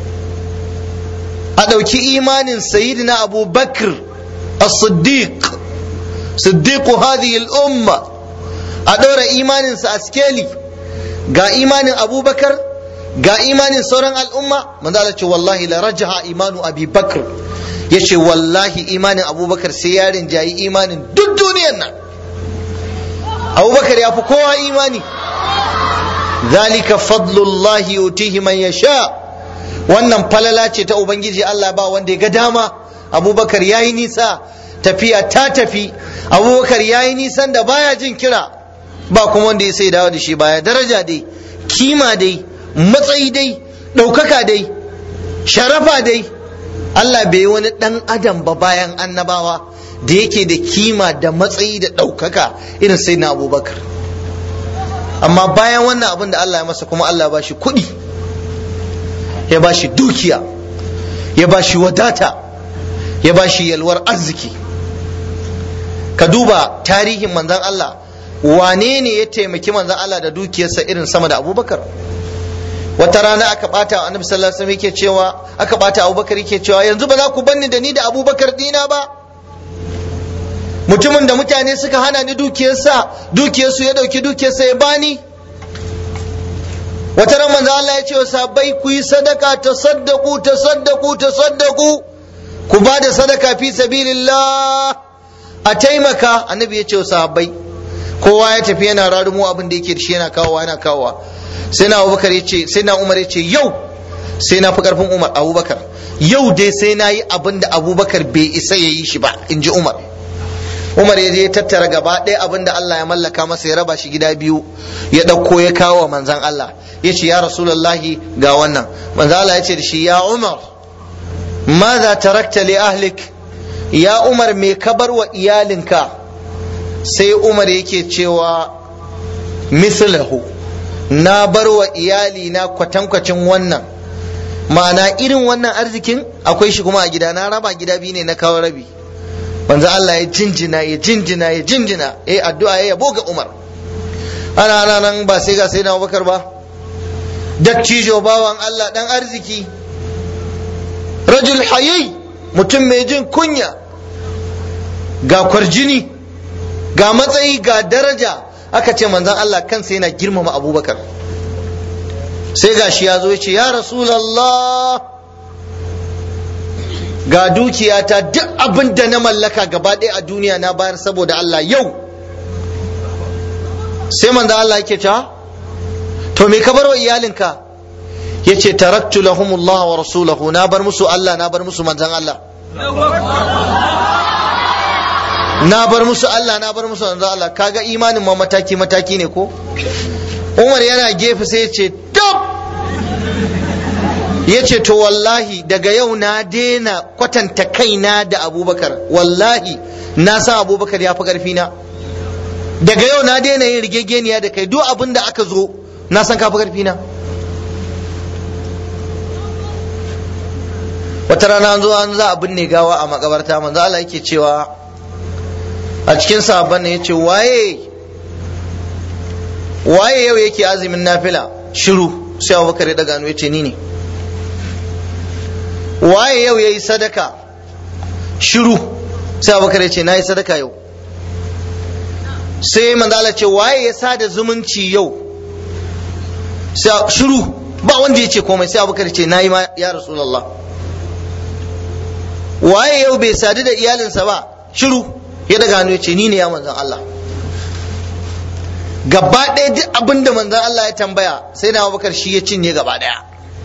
S1: a ɗauki imanin sayyidina abubakar as-siddiq siddiqu hadhihi al-umma a ɗora imaninsa a sikeli ga imanin abubakar ga imanin sauran al'umma manzo Allah ce wallahi la rajaha imanu abi bakr yace wallahi imanin abubakar sai ya rinjayi imanin duk duniyar nan abubakar ya fi kowa imani zalika fadlullahi yutihi man yasha wannan falala ce ta ubangiji Allah ba wanda ya ga dama abubakar ya yi nisa tafiya ta tafi abubakar ya yi nisan da baya jin kira ba kuma wanda ya sai dawo da shi baya daraja dai kima dai matsayi dai ɗaukaka dai sharafa dai Allah bai yi wani ɗan adam ba bayan annabawa da yake da kima da matsayi da ɗaukaka irin sai na abubakar amma bayan wannan abin da Allah ya masa kuma Allah ba shi kuɗi ya ba shi dukiya ya ba shi wadata ya ba shi yalwar arziki ka duba tarihin manzan Allah wane ne ya taimaki manzan Allah da dukiyarsa irin sama da abubakar wata rana aka bata annabi sallallahu alaihi wasallam yake cewa aka bata abubakar yake cewa yanzu ba za ku banni da ni da abubakar dina ba mutumin da mutane suka hana ni dukiyarsa dukiyarsu ya dauki dukiyarsa ya bani wata ran manzo Allah ya ce wa sahabbai ku yi sadaka tasaddaqu tasaddaqu tasaddaqu ku ba da sadaka fi sabilillah a taimaka annabi ya ce wa sahabbai kowa ya tafi yana rarumo abin da yake da shi yana kawowa yana kawowa sai na abubakar ya ce sai na umar ya ce yau sai na fi karfin umar abubakar yau dai sai na yi abin da abubakar bai isa ya yi shi ba in ji umar umar ya je ya tattara gaba ɗaya abin da Allah ya mallaka masa ya raba shi gida biyu ya ɗauko ya kawo wa manzan Allah ya ce ya rasulallahi ga wannan manzan Allah ya ce da shi ya umar maza tarakta li ahlik ya umar me ka bar wa iyalinka sai umar yake cewa mislahu na bar wa iyalina kwatankwacin wannan ma'ana irin wannan arzikin akwai shi kuma a gida na raba gida biyu ne na kawo rabi manzo Allah ya jinjina ya jinjina ya jinjina eh addu'a ya yabo ga Umar ana ana nan ba sai ga sai na Abubakar ba dattijo bawan Allah dan arziki rajul hayi mutum mai jin kunya ga kwarjini ga matsayi ga daraja aka ce manzon Allah kansa yana girmama Abubakar sai gashi ya zo ya ce ya Rasulallah ga dukiyata duk abin da na mallaka gaba ɗaya a duniya na bayar saboda Allah yau sai manzo Allah yake ta to me ka bar wa iyalinka yace taraktu lahumullah wa rasulahu na bar musu Allah na bar musu manzon Allah na bar musu Allah na bar musu manzon Allah kaga imanin ma mataki mataki ne ko Umar yana gefe sai ya ce tab ya ce to wallahi daga yau na daina kwatanta kaina da abubakar wallahi na san abubakar ya fi ƙarfi na daga yau na daina yin rigegeniya da kai duk abin da aka zo na san ka fi ƙarfi na wata rana an zo an za a binne gawa a makabarta manzo Allah yake cewa a cikin sahabban ne yace waye waye yau yake azumin nafila shiru sai abubakar ya daga hannu yace ni ne waye yau ya yi sadaka shiru sai abubakar ya ce na yi sadaka yau sai manzala ce waye ya sada zumunci yau sai shiru ba wanda ya ce komai sai abubakar ya ce na yi ma ya rasulallah waye yau bai sadu da iyalinsa ba shiru ya daga hannu ya ce ni ne ya manzan Allah gaba ɗaya duk abin da manzan Allah ya tambaya sai na abubakar shi ya cinye gaba ɗaya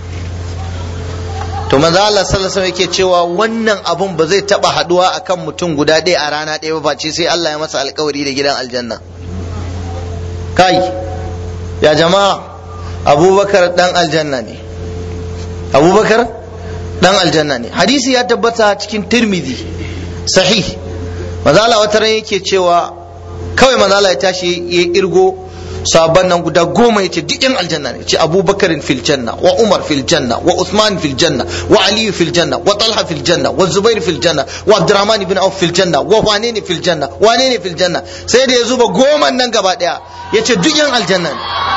S1: to manzo Allah sallallahu alaihi yake cewa wannan abun ba zai taba haduwa akan mutum guda ɗaya a rana ɗaya ba face sai Allah ya masa alkawari da gidan aljanna kai ya jama'a abubakar dan aljanna ne abubakar dan aljanna ne hadisi ya tabbata cikin tirmidhi sahih manzo Allah wata ran yake cewa kawai manzo Allah ya tashi ya irgo sabon nan guda goma yace duk yan aljanna ne ce abubakar fil janna wa umar fil janna wa usman fil janna wa ali fil janna wa talha fil janna wa zubair fil janna wa abdurrahman ibn auf fil janna wa wane ne fil janna wane ne fil janna sai da ya zuba goma nan gaba daya yace duk yan aljanna ne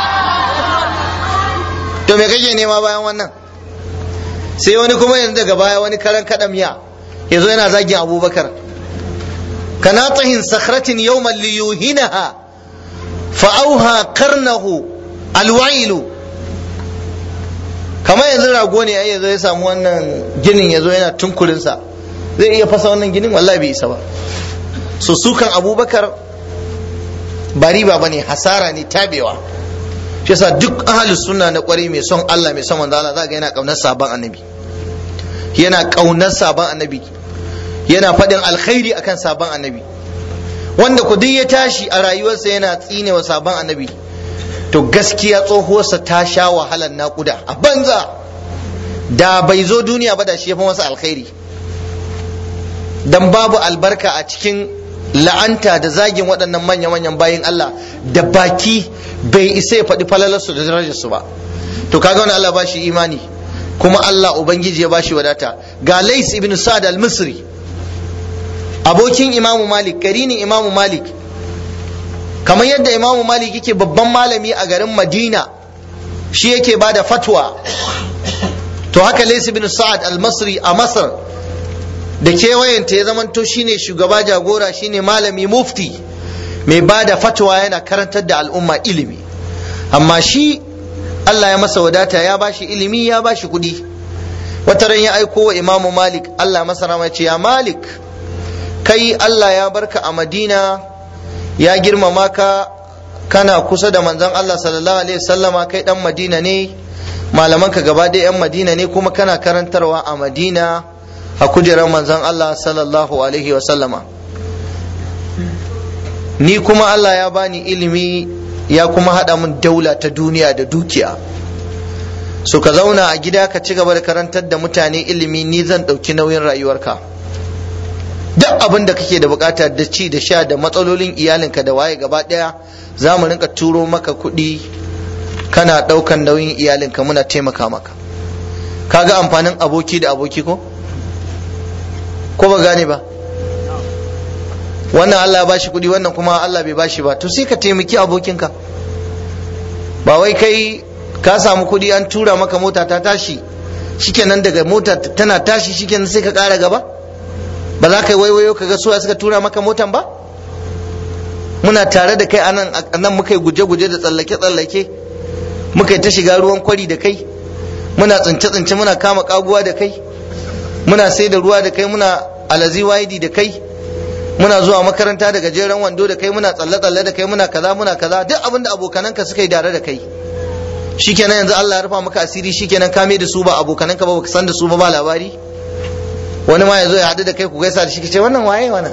S1: to me kake nema bayan wannan sai wani kuma yanzu daga baya wani karan kadam ya yazo yana zagin abubakar kana tahin sakhratin yawman liyuhinaha fa'auha karnahu alwailu kamar yanzu rago ne ai yazo ya samu wannan ginin yazo yana tunkurinsa zai iya fasa wannan ginin wallahi bai isa ba so sukan abubakar ba riba bane hasara ne tabewa shi yasa duk ahlus sunna na kwarai mai son Allah mai son manzo Allah zaka yana kaunar sabon annabi yana kaunar sabon annabi yana faɗin alkhairi akan sabon annabi wanda ku duk ya tashi a rayuwarsa yana tsinewa sabon annabi to gaskiya tsohuwarsa ta sha wahalar naƙuda a banza da bai zo duniya ba da shi ya fi masa alkhairi dan babu albarka a cikin la'anta da zagin waɗannan manya-manyan bayin Allah da baki bai isa ya faɗi falalarsu da darajarsu ba to kaga wani Allah ba shi imani kuma Allah Ubangiji ya ba shi wadata ga Lais ibn Sa'ad al-Misri abokin Imamu Malik karinin Imamu Malik kamar yadda Imamu Malik yake babban malami a garin Madina shi yake ba da fatwa to haka Lais ibn Sa'ad al-Misri a Masar da kewayenta ya zamanto shine shugaba jagora shine malami mufti mai ba da fatwa yana karantar da al'umma ilimi amma shi Allah ya masa wadata ya bashi ilimi ya bashi kuɗi wata ran ya aiko wa imamu malik Allah masa rama ce ya malik kai Allah ya barka a madina ya girmama ka kana kusa da manzon Allah sallallahu alaihi wasallama kai dan madina ne malamanka gaba ɗaya yan madina ne kuma kana karantarwa a madina a kujerar manzon Allah sallallahu alaihi wasallama ni kuma Allah ya bani ilimi ya kuma haɗa min daula ta duniya da dukiya so ka zauna a gida ka ci gaba da karantar da mutane ilimi ni zan ɗauki nauyin rayuwarka duk abin da kake da bukata da ci da sha da matsalolin iyalinka da waye gaba ɗaya za mu rinka turo maka kuɗi kana ɗaukan nauyin iyalinka muna taimaka maka kaga amfanin aboki da aboki ko ko ba gane ba wannan Allah ya bashi kuɗi wannan kuma Allah bai bashi ba to sai ka taimaki abokinka ba wai kai ka samu kuɗi an tura maka mota ta tashi shikenan daga mota tana tashi shikenan sai ka ƙara gaba ba za ka yi waiwayo ka ga suwa suka tura maka motan ba muna tare da kai anan nan muka yi guje-guje da tsallake-tsallake muka yi ta shiga ruwan kwari da kai muna tsince-tsince muna kama kaguwa da kai muna sai da ruwa da kai muna alazi waidi da kai muna zuwa makaranta da gajeren wando da kai muna tsalle-tsalle da kai muna kaza muna kaza duk abin da abokananka suka yi tare da kai shikenan yanzu Allah ya rufa maka asiri shikenan ka mai da su ba abokananka ba baka san da su ba ba labari wani ma ya zo ya haɗu da kai ku gaisa da shi ce wannan waye wannan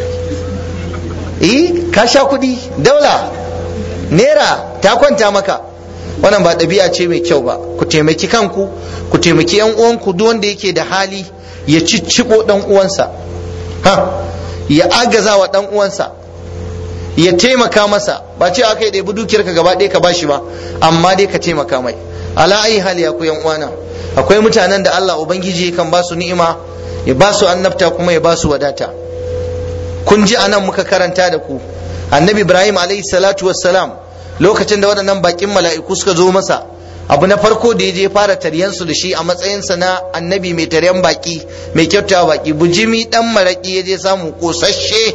S1: eh ka sha kuɗi daula naira ta kwanta maka wannan ba ɗabi'a ce mai kyau ba ku taimaki kanku ku taimaki yan uwanku duk wanda yake da hali ya cicciɓo ɗan uwansa ha ya agaza wa ɗan uwansa ya taimaka masa ba ce aka yi ɗebi dukiyar ka gaba ɗaya ka bashi ba amma dai ka taimaka mai ala ayi hali ya ku yan uwana akwai mutanen da Allah ubangiji kan ba su ni'ima ya ba su annabta kuma ya ba su wadata kun ji anan muka karanta da ku annabi ibrahim alayhi salatu wassalam lokacin da waɗannan bakin mala'iku suka zo masa abu na farko da ya je fara taryansu da shi a matsayinsa na annabi mai taryan baki mai kyautawa baki bujimi dan maraki ya je samu kosasshe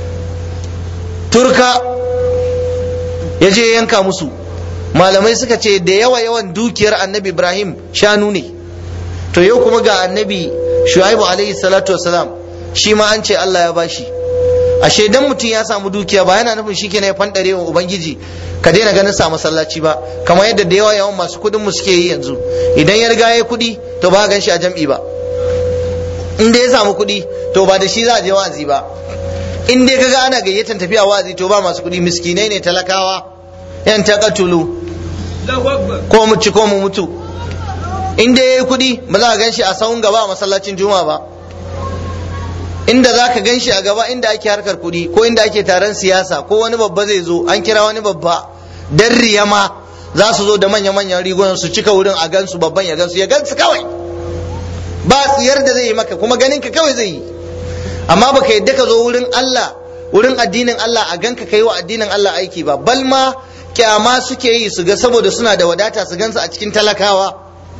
S1: turka ya je yanka musu malamai suka ce da yawa yawan dukiyar annabi ibrahim shanu ne to yau kuma ga annabi shu'aibu alaihi salatu wasalam shi ma an ce allah ya bashi ashe dan mutum ya samu dukiya ba yana nufin shikenan ya fandare wa ubangiji ka daina ganin sa masallaci ba kamar yadda da yawa yawan masu kudin mu suke yi yanzu idan ya riga ya kudi to ba gan shi a jam'i ba in dai ya samu kudi to ba da shi za a je wa'azi ba in dai kaga ana gayyatan tafiya wa'azi to ba masu kudi miskinai ne talakawa yan takatulu ko mu ci ko mu mutu in dai yayi kudi ba za a gan shi a sahun gaba a masallacin juma'a ba inda za ka gan shi a gaba inda ake harkar kuɗi ko inda ake taron siyasa ko wani babba zai zo an kira wani babba dan riyama za su zo da manya-manyan rigunan su cika wurin a gansu babban ya gansu ya gansu kawai ba tsiyar da zai yi maka kuma ganin ka kawai zai yi amma baka yadda ka zo wurin Allah wurin addinin Allah a ganka kai wa addinin Allah aiki ba bal ma kyama suke yi su ga saboda suna da wadata su gansu a cikin talakawa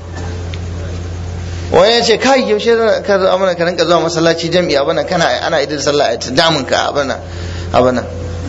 S1: wani ya ce kai yaushe ka zo amana ka rinka zuwa masallaci jam'i abana kana ana idin sallah a damun ka abana abana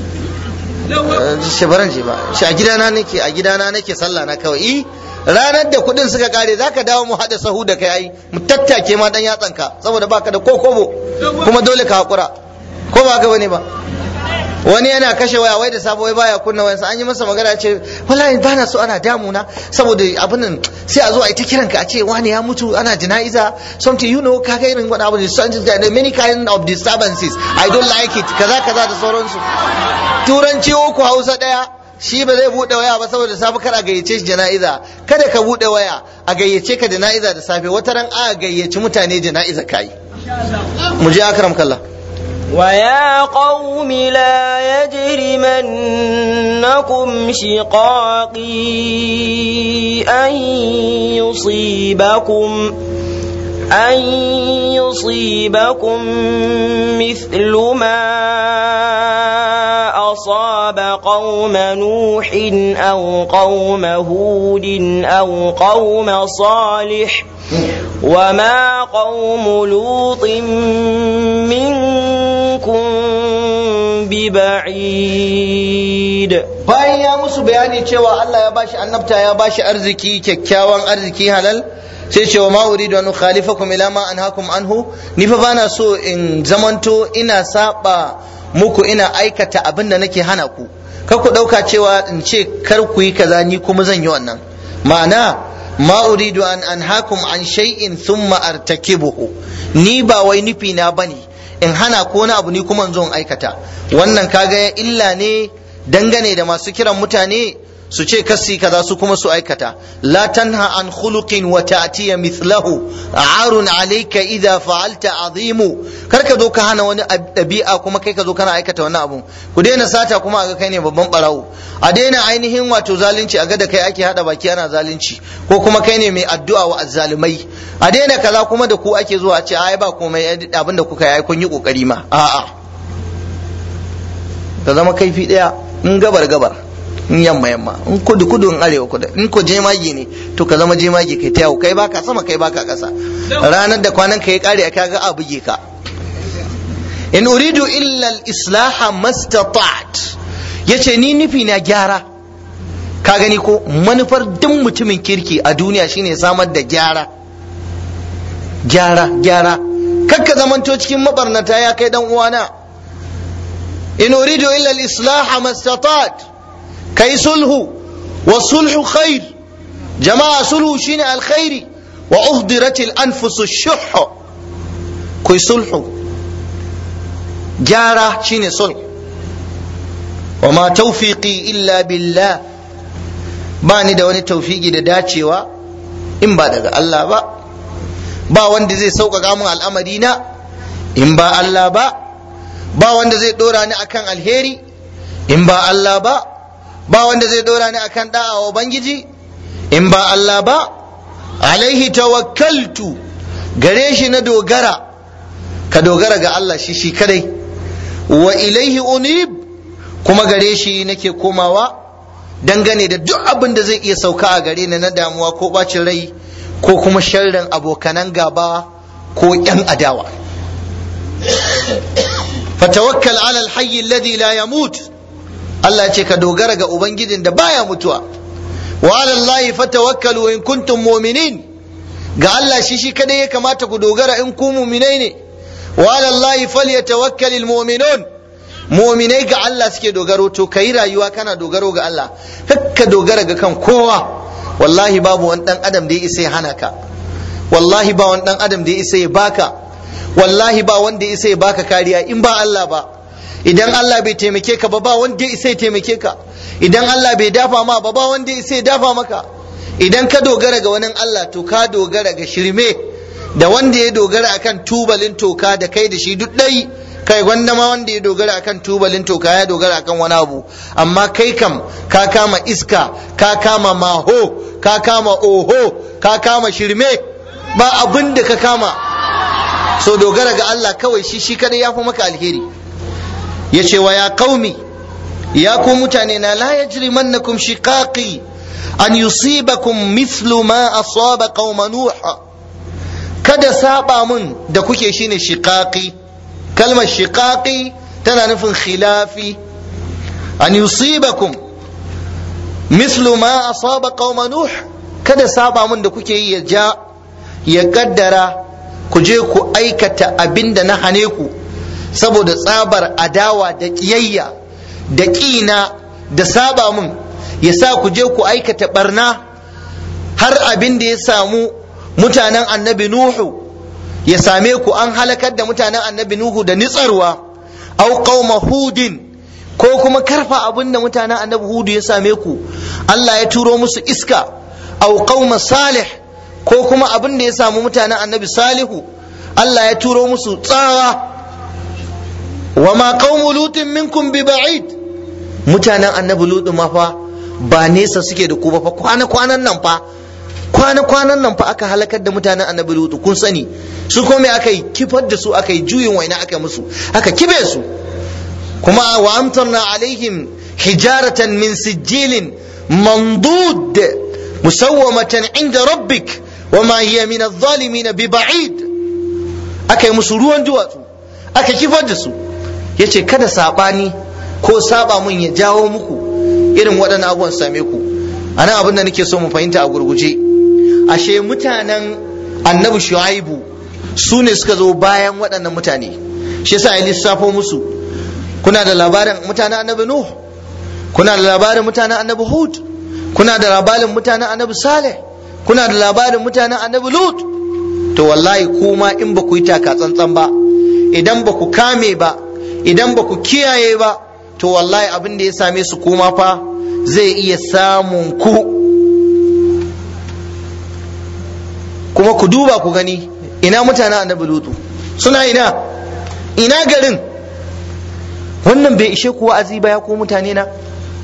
S1: shi baran je ba shi a gidana nake a gidana nake sallah na kawai i ranar da kudin suka kare zaka dawo mu hada sahu da kai ai mu tattake ma dan yatsan ka saboda baka da kokobo kuma dole ka hakura ko ba ka bane ba wani yana kashe waya wai da sabo wai baya kunna wayansa an yi masa magana ce wallahi ba na so ana damuna saboda abin nan sai a zo a yi ta kiran ka a ce wani ya mutu ana jana'iza something you know kaga irin wani abu da many kind of disturbances i don't like it kaza kaza da sauransu turanci uku hausa daya shi ba zai bude waya ba saboda safe kar a gayyace shi jana'iza kada ka bude waya a gayyace ka jana'iza da safe wata ran a gayyaci mutane jana'iza kai mu je akram kallah
S2: ويا قوم لا يجرمنكم شقاقي أن يصيبكم أن يصيبكم مثل ما أصاب قوم نوح أو قوم هود أو قوم صالح وما قوم لوط منكم ببعيد
S1: bayan ya musu bayani cewa Allah ya bashi annabta ya bashi arziki kyakkyawan arziki halal sai cewa ma uridu an khalifakum ila ma anhaakum anhu ni fa bana so in zamanto ina saba muku ina aikata abin da nake hana ku kar ku dauka cewa in ce kar ku yi kaza ni kuma zan yi wannan ma'ana ma uridu an anhaakum an shay'in thumma artakibuhu ni ba wai nufi na bane in hana ko wani abu ni kuma in zo in aikata wannan kaga illa ne dangane da masu kiran mutane su ce kasi kaza su kuma su aikata la tanha an khuluqin wa ta'tiya mithlahu arun alayka idha fa'alta azimu kar ka zo ka hana wani dabi'a kuma kai ka zo kana aikata wannan abu ku daina sata kuma a ga kai ne babban barawo a daina ainihin wato zalunci a ga da kai ake hada baki ana zalunci ko kuma kai ne mai addu'a wa azzalumai a daina kaza kuma da ku ake zuwa a ce ai ba komai abin da kuka yi kun yi kokari ma a'a ka zama kaifi daya in gabar gabar in yamma yamma in kudu kudu in arewa kudu in ko jemagi ne to ka zama jemagi kai ta yawo kai baka sama kai baka kasa ranar da kwanan ka ya kare ka ga a buge ka in uridu illa al-islaha mastata'at yace ni nufi na gyara ka gani ko manufar duk mutumin kirki a duniya shine samar da gyara gyara gyara kakka zamanto cikin mabarnata ya kai dan uwana in uridu illa al-islaha mastata'at kai sulhu wa sulhu khair jama'a sulhu shine alkhairi wa uhdirat al-anfus ash-shuh kai sulhu gyara shine sulhu wa ma tawfiqi illa billah ba ni da wani tawfiki da dacewa in ba daga Allah ba ba wanda zai sauƙaƙa min al'amari na in ba Allah ba ba wanda zai ɗora ni akan alheri in ba Allah ba ba wanda zai ɗora ni akan da'a wa Ubangiji in ba Allah ba alaihi tawakkaltu gare shi na dogara ka dogara ga Allah shi shi kadai wa ilaihi unib kuma gare shi nake komawa dangane da duk abin da zai iya sauka a gare ni na damuwa ko bacin rai ko kuma sharrin abokanan gaba ko yan adawa fatawakkal ala alhayy alladhi la yamut Allah ce ka dogara ga ubangijin da baya mutuwa wa ala allahi fatawakkalu in kuntum mu'minin ga Allah shi shi kadai ya kamata ku dogara in ku mu'minai ne wa ala allahi falyatawakkalul mu'minun mu'minai ga Allah suke dogaro to kai rayuwa kana dogaro ga Allah kakka dogara ga kan kowa wallahi babu wani dan adam da ya isa ya hana ka wallahi ba wani dan adam da ya isa ya baka wallahi ba wanda ya isa ya baka kariya in ba Allah ba idan Allah bai taimake ka ba ba wanda ya isa ya taimake ka idan Allah bai dafa ma ba ba wanda ya isa ya dafa maka idan ka dogara ga wani Allah to ka dogara ga shirme da wanda ya dogara akan tubalin toka da kai da shi duk ɗai kai wanda ma wanda ya dogara akan tubalin toka ya dogara akan wani abu amma kai kam ka kama iska ka kama maho ka kama oho ka kama shirme ba abin da ka kama so dogara ga Allah kawai shi shi kadai ya fi maka alheri ya ce wa ya qaumi ya ku mutane na la yajrimannakum shiqaqi an yusibakum mithlu ma asaba qauma nuh kada saba mun da kuke shine shiqaqi kalmar shiqaqi tana nufin khilafi an yusibakum mithlu ma asaba qauma nuh kada saba mun da kuke yi ya ja ya kaddara ku je ku aikata abin da na hane ku saboda tsabar adawa da kiyayya da ƙina da saba mun ya sa ku je ku aikata barna har abin da ya samu mutanen annabi nuhu ya same ku an halakar da mutanen annabi nuhu da nitsarwa au qauma hudin ko kuma karfa abin da mutanen annabi hudu ya same ku Allah ya turo musu iska au qauma salih ko kuma abin da ya samu mutanen annabi salihu Allah ya turo musu tsawa wa ma qaumu lutin minkum bi ba'id mutanen annabi lutu ma fa ba nesa suke da ku ba fa kwana kwanan nan fa kwana kwanan nan fa aka halakar da mutanen annabi lutu kun sani su kome aka yi kifar da su aka yi juyin waina aka musu aka kibe su kuma wa amtarna alaihim hijaratan min sijilin mandud musawwamatan inda rabbik wa ma hiya min adh-dhalimin bi ba'id aka yi musu ruwan duwatsu aka kifar da su yace kada sabani ko saba mun ya jawo muku irin waɗannan abubuwan same ku anan abin da nake so mu fahimta a gurguje ashe mutanen annabi shu'aibu su ne suka zo bayan waɗannan mutane shi yasa ya lissafo musu kuna da labarin mutanen annabi nuh kuna da labarin mutanen annabi hud kuna da labarin mutanen annabi saleh kuna da labarin mutanen annabi lut to wallahi kuma in ba ku yi taka tsantsan ba idan ba ku kame ba idan ba ku kiyaye ba to wallahi abin da ya same su kuma fa zai iya samun ku kuma ku duba ku gani ina mutanen annabi lutu suna ina ina garin wannan bai ishe ku wa'azi ba ya ku mutane na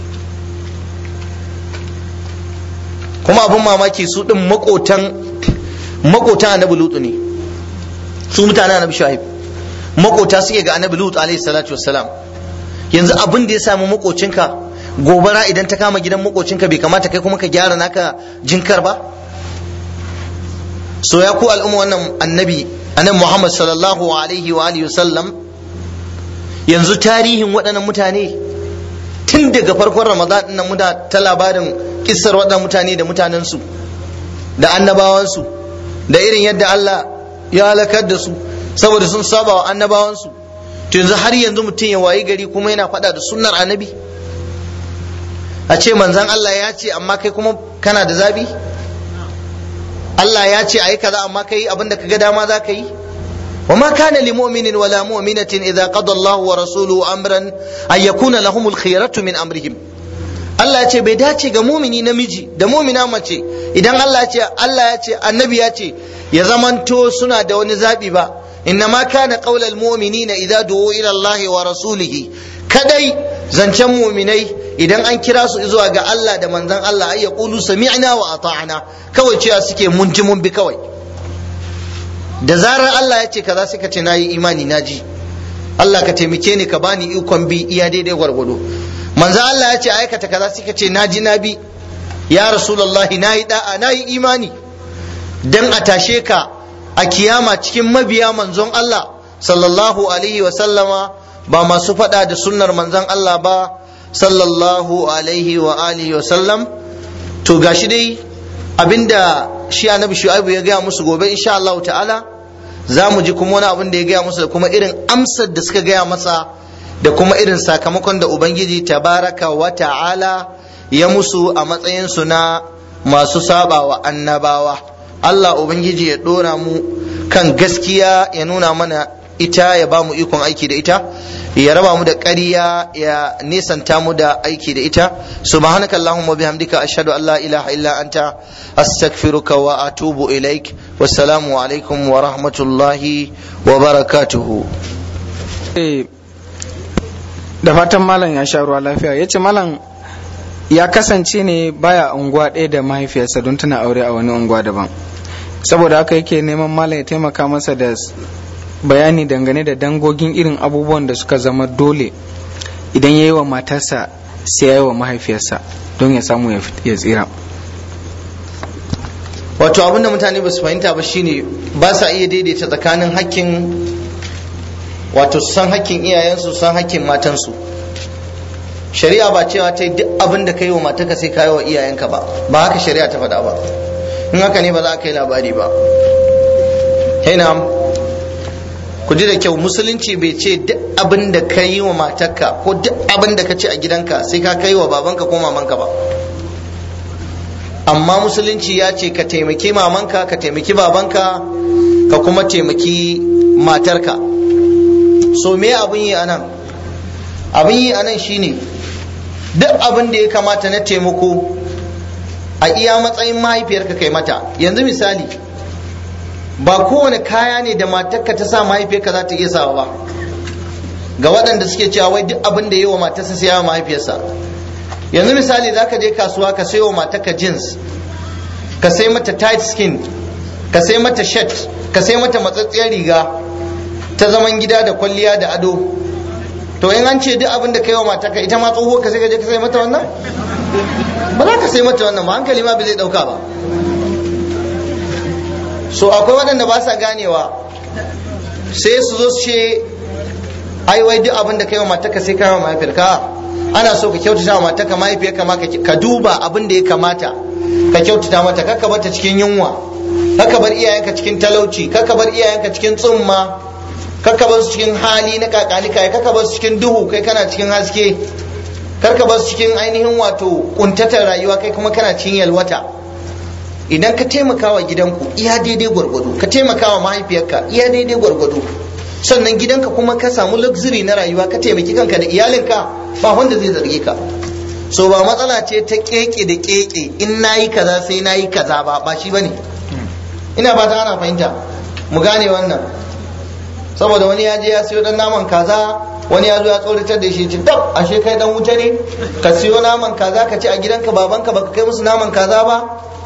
S1: kuma abin mamaki su din makotan makotan annabi lutu ne su mutanen annabi shu'aib makota suke ga annabi lutu alaihi salatu wassalam yanzu abin da ya samu makocinka gobara idan ta kama gidan makocinka bai kamata kai kuma ka gyara naka jinkar ba so ya ku al'umma wannan annabi annabi Muhammad sallallahu alaihi wa alihi wasallam yanzu tarihin waɗannan mutane tun daga farkon Ramadan din nan muna ta labarin kissar waɗannan mutane da mutanensu da annabawansu da irin yadda Allah ya halakar da su saboda sun saba wa annabawansu to yanzu har yanzu mutum ya wayi gari kuma yana faɗa da sunnar annabi a ce manzan Allah ya ce amma kai kuma kana da zabi Allah ya ce ayi kaza amma kai abinda ka ga dama za ka yi wa ma kana li mu'minin wala mu'minatin idza qada Allahu wa rasuluhu amran an yakuna lahumul khiyaratu min amrihim Allah ya ce bai dace ga mumini namiji da mumina mace idan Allah ya ce Allah ya ce annabi ya ce ya zamanto suna da wani zabi ba إنما كان قول المؤمنين إذا دعوا إلى الله ورسوله kadai zancen muminai idan an kira su zuwa ga Allah da manzon Allah ay yaqulu sami'na wa ata'na kawai cewa suke mun ji mun bi kawai da zarar Allah ya ce kaza sai ka ce nayi imani naji Allah ka taimake ni ka bani ikon bi iya daidai gwargwado manzon Allah ya ce aikata kaza sai ka ce naji na bi ya rasulullahi nayi da'a nayi imani dan a tashe ka a kiyama cikin mabiya manzon Allah sallallahu alaihi wa sallama ba masu faɗa da sunnar manzon Allah ba sallallahu alaihi wa alihi wa sallam to gashi dai abinda shi annabi shu'aibu ya gaya musu gobe insha Allah ta'ala za mu ji kuma wani abin da ya gaya musu da kuma irin amsar da suka gaya masa da kuma irin sakamakon da ubangiji tabaraka wa ta'ala ya musu a matsayinsu na masu saba wa annabawa Allah ubangiji ya dora mu kan gaskiya ya nuna mana ita ya ba mu ikon aiki da ita ya raba mu da ƙarya ya nisanta mu da aiki da ita subhanaka allahumma bihamdika ashhadu an la ilaha illa anta astaghfiruka wa atubu ilaik wassalamu alaikum wa rahmatullahi wa barakatuhu
S3: da fatan malam ya sha ruwa lafiya ya ce malam ya kasance ne baya unguwa ɗaya da mahaifiyarsa don tana aure a wani unguwa daban saboda haka yake neman malam ya taimaka masa da bayani dangane da dangogin irin abubuwan da suka zama dole idan ya yi wa matarsa sai ya yi wa mahaifiyarsa don ya samu ya tsira
S1: wato abin da mutane ba su fahimta ba shine ba sa iya daidaita tsakanin hakkin wato san hakkin iyayensu san hakkin matansu shari'a ba cewa ta yi duk abin da ka yi wa matarka sai ka yi wa iyayenka ba ba haka shari'a ta faɗa ba in haka ne ba za ka yi labari ba ku ji da kyau musulunci bai ce duk abin da ka yi wa matarka ko duk abin da ka ci a gidanka sai ka kai wa babanka ko mamanka ba amma musulunci ya ce ka taimaki mamanka ka taimaki babanka ka kuma taimaki matarka so me abin yi anan abin yi anan shine duk abin da ya kamata na taimako a iya matsayin mahaifiyarka kai mata yanzu misali ba kowane kaya ne da matarka ta sa mahaifiyarka za ta iya sawa ba ga waɗanda suke cewa wai duk abin da yi wa matarsa sai wa mahaifiyarsa yanzu misali za ka je kasuwa ka sayo matarka jeans ka sai mata tight skin ka sai mata shirt ka sai mata matsatsiyar riga ta zaman gida da kwalliya da ado to in an ce duk abin da ka yi wa matarka ita ma tsohuwar ka sai ka je ka sai mata wannan ba za ka sai mata wannan ba hankali ma bai zai ɗauka ba so akwai waɗanda ba sa ganewa sai su zo su ce ai wai duk abin da kai wa matarka sai kai wa mahaifiyarka ana so ka kyautata wa matarka mahaifiyarka ma ka duba abin da ya kamata ka kyautata mata kaka bar ta cikin yunwa kaka bar iyayenka cikin talauci kaka bar iyayenka cikin tsumma kaka bar su cikin hali na kakanika kaka bar su cikin duhu kai kana cikin haske karka bar su cikin ainihin wato kuntatar rayuwa kai kuma kana cikin yalwata idan ka taimaka wa gidanku iya daidai gwargwado ka taimaka wa mahaifiyarka iya daidai gwargwado sannan gidanka kuma ka samu luxury na rayuwa ka taimaki kanka da iyalinka ba wanda zai zarge ka so ba matsala ce ta keke da keke in nayi kaza sai nayi kaza ba ba shi bane ina ba ta ana fahimta mu gane wannan saboda wani ya je ya siyo dan naman kaza wani ya zo ya tsoratar da shi ci dab ashe kai dan wuta ne ka siyo naman kaza ka ci a gidanka babanka baka kai musu naman kaza ba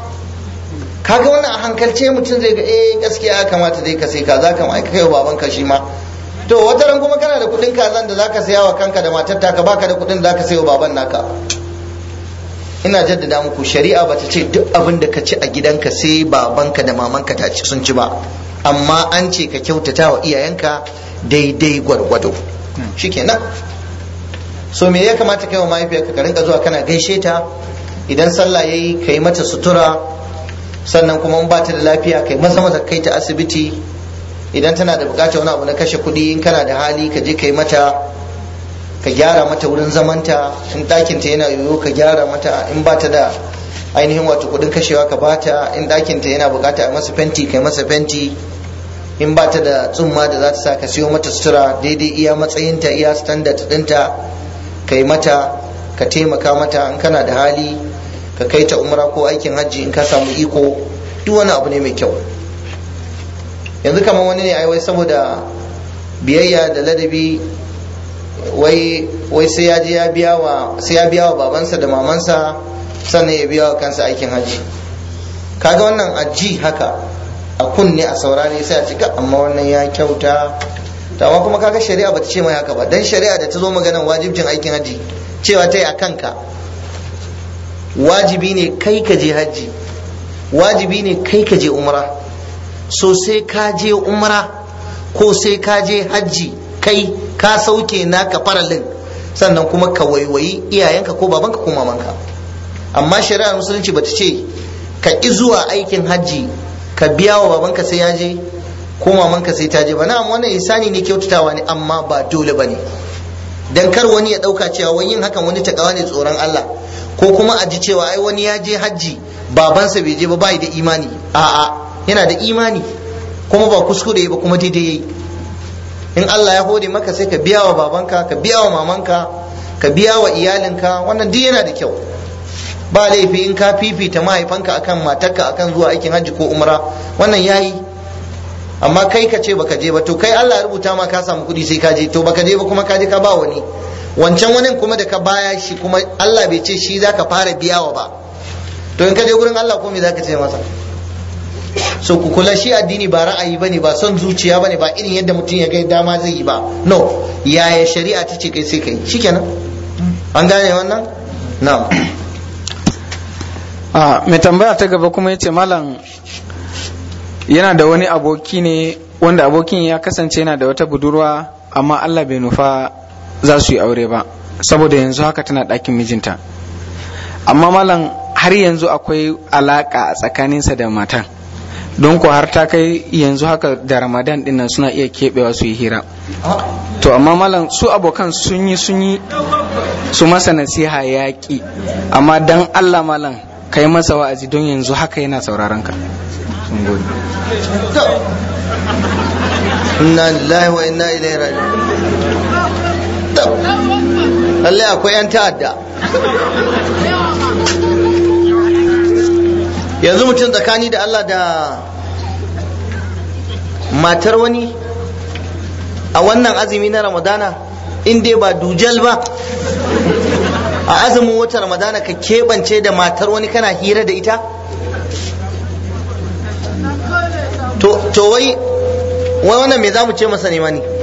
S1: kaga wannan a hankalce mutum zai ga eh gaskiya ya kamata dai ka sai kaza kam ai kai baban ka shi ma to wata ran kuma kana da kudin kazan da zaka saya wa kanka da matar taka baka da kudin da zaka sayo baban naka ina jaddada muku shari'a bata ce duk abin da ka ci a gidanka sai babanka da mamanka ta ci sun ci ba amma an ce ka kyautata wa iyayenka daidai gwargwado shikenan so me ya kamata kai wa mahaifiyarka ka rinka zuwa kana gaishe ta idan sallah yayi kai mata sutura sannan kuma in bata da lafiya kai maza maza kai ta asibiti idan tana da bukatar wani abu na kashe kuɗi in kana da hali ka je kai mata ka gyara mata wurin zamanta in ɗakin ta yana yoyo ka gyara mata in bata da ainihin wato kuɗin kashewa ka bata in ɗakin ta yana bukata a masa fenti kai masa fenti in bata da tsumma da za ta sa ka siyo mata sutura daidai iya matsayinta iya standard ɗinta kai mata ka taimaka mata in kana da hali ka kai ta umra ko aikin hajji in ka samu iko duk wani abu ne mai kyau yanzu kamar wani ne wai saboda biyayya da ladabi wai wai sai ya je ya biya wa sai ya biya wa babansa da mamansa sannan ya biya wa kansa aikin hajji kaga wannan aji haka a kunne a saurare sai a cika amma wannan ya kyauta to amma kuma kaga shari'a bata ce mai haka ba dan shari'a da ta zo maganar wajibcin aikin hajji cewa ta yi a kanka wajibi ne kai ka je hajji wajibi ne kai ka je umra so sai ka je umra ko sai ka je hajji kai ka sauke naka faralin sannan kuma ka waiwayi iyayenka ko babanka ko mamanka amma shari'ar musulunci bata ce ka ƙi zuwa aikin hajji ka biya wa babanka sai ya je ko mamanka sai ta je ba na'am wannan isani ne kyautatawa ne amma ba dole bane dan kar wani ya dauka cewa wani yin hakan wani takawa ne tsoron Allah ko kuma a ji cewa ai wani ya je hajji babansa bai je ba bai da imani a'a yana da imani kuma ba kuskure ba kuma daidai yayi in Allah ya hode maka sai ka biya wa babanka ka biya wa mamanka ka biya wa iyalinka wannan duk yana da kyau ba laifi in ka fifita mahaifanka akan matarka akan zuwa aikin hajji ko umra wannan yayi amma kai ka ce baka je ba to kai Allah ya rubuta ma ka samu kuɗi sai ka je to baka je ba kuma ka je ka ba wani wancan wani kuma da ka baya shi kuma Allah bai ce shi zaka fara biyawa ba to in ka je gurin Allah ko me zaka ce masa so ku kula shi addini ba ra'ayi bane ba son zuciya bane ba irin yadda mutum ya ga dama zai yi ba no yaya shari'a ta ce kai sai kai shikenan an gane wannan na'am
S3: a mai tambaya ta gaba kuma yace malam yana da wani aboki ne wanda abokin ya kasance yana da wata budurwa amma Allah bai nufa za su yi aure ba saboda yanzu haka tana ɗakin mijinta amma malam har yanzu akwai alaƙa a tsakaninsa da matan don ko har ta kai yanzu haka da ramadan dinnan suna iya keɓewa su yi hira to amma malam su abokan sun yi sun yi su masa nasiha yaƙi amma dan allah malam ka yi masa wa'azi don yanzu haka yana sauraron ka sun gode
S1: inna lillahi wa inna ilaihi raji'un lallai akwai yan ta'adda yanzu mutum tsakani da Allah da matar wani a wannan azumi na ramadana in dai ba dujal ba a azumin wata ramadana ka keɓance da matar wani kana hira da ita to wai wai wannan me za mu ce masa nema ne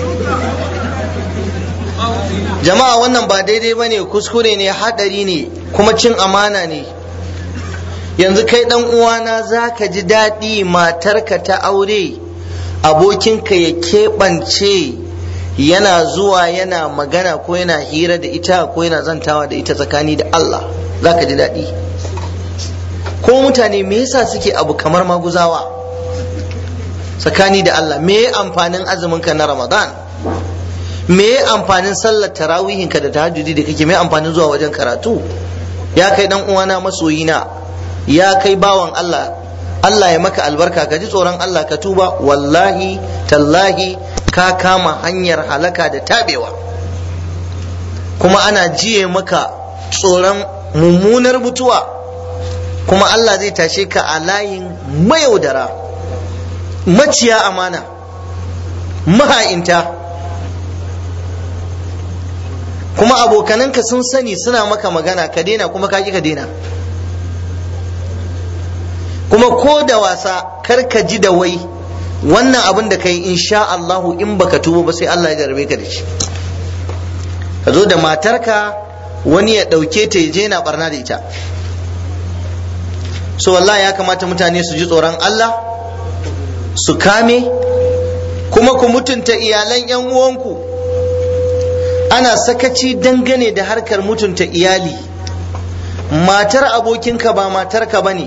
S1: jama'a wannan ba daidai ba ne kuskure ne haɗari ne kuma cin amana ne yanzu kai ɗan uwana za ka ji daɗi matarka ta aure abokinka ya keɓance yana zuwa yana magana ko yana hira da ita ko yana zantawa da ita tsakani da Allah za ka ji daɗi ko mutane me yasa suke abu kamar maguzawa tsakani da Allah me amfanin azuminka na Ramadan me amfanin sallar tarawihinka da tahajjudi da kake me amfanin zuwa wajen karatu ya kai dan uwana masoyina ya kai bawan Allah Allah ya maka albarka ka ji tsoron Allah ka tuba wallahi tallahi ka kama hanyar halaka da tabewa kuma ana jiye maka tsoron mummunar mutuwa kuma Allah zai tashe ka a layin mayaudara maciya amana maha'inta kuma abokananka sun sani suna maka magana ka daina kuma ka ki ka daina kuma ko da wasa kar ka ji da wai wannan abin da kai insha Allahu in baka tuba ba sai Allah ya jarabe ka da shi ka zo da matarka wani ya ɗauke ta je na barna da ita so wallahi ya kamata mutane su ji tsoron Allah su kame kuma ku mutunta iyalan 'yan uwanku ana sakaci dangane da harkar mutunta iyali matar abokinka ba matarka ba ne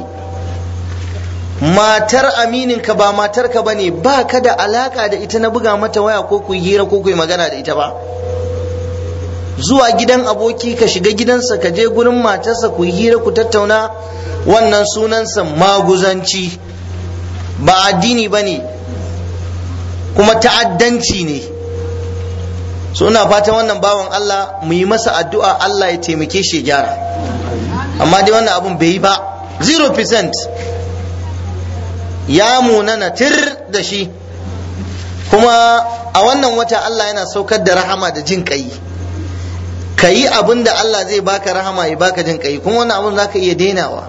S1: matar amininka ba matarka ba ne ba ka da alaka da ita na buga mata waya ko ku hira ko ku yi magana da ita ba zuwa gidan aboki ka shiga gidansa ka je gurin matarsa ku hira ku tattauna wannan sunansa maguzanci ba addini ba ne kuma ta'addanci ne so ina fatan wannan bawan Allah mu yi masa addu'a Allah ya taimake shi gyara amma dai wannan abun bai yi ba 0% ya munana tir da shi kuma a wannan wata Allah yana saukar da rahama da jin kai ka yi abin da Allah zai baka rahama ya baka jin kai kuma wannan abun zaka iya denawa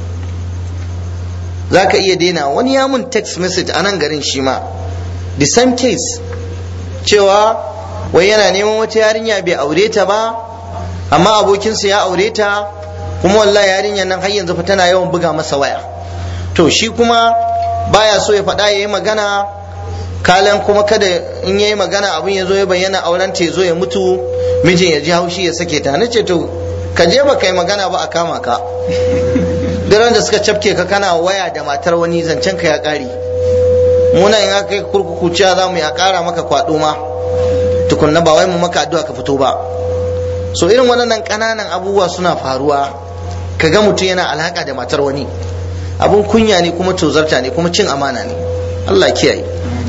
S1: zaka iya denawa wani ya mun text message a nan garin shi ma the same case cewa wai yana neman wata yarinya bai aure ta ba amma abokinsa ya aure ta kuma wallahi yarinyar nan har yanzu fa tana yawan buga masa waya to shi kuma baya so ya faɗa ya yi magana kalan kuma kada in ya yi magana abin ya zo ya bayyana auren ta ya zo ya mutu mijin ya ji haushi ya sake ta nace to ka je ba kai magana ba a kama ka daren da suka cafke ka kana waya da matar wani zancen ka ya ƙare muna in aka yi kurkuku cewa za mu ya ƙara maka kwaɗo ma tukunna ba wai mu maka addu'a ka fito ba so irin waɗannan ƙananan abubuwa suna faruwa ka ga mutum yana alhaka da matar wani abun kunya ne kuma tozarta ne kuma cin amana ne Allah kiyaye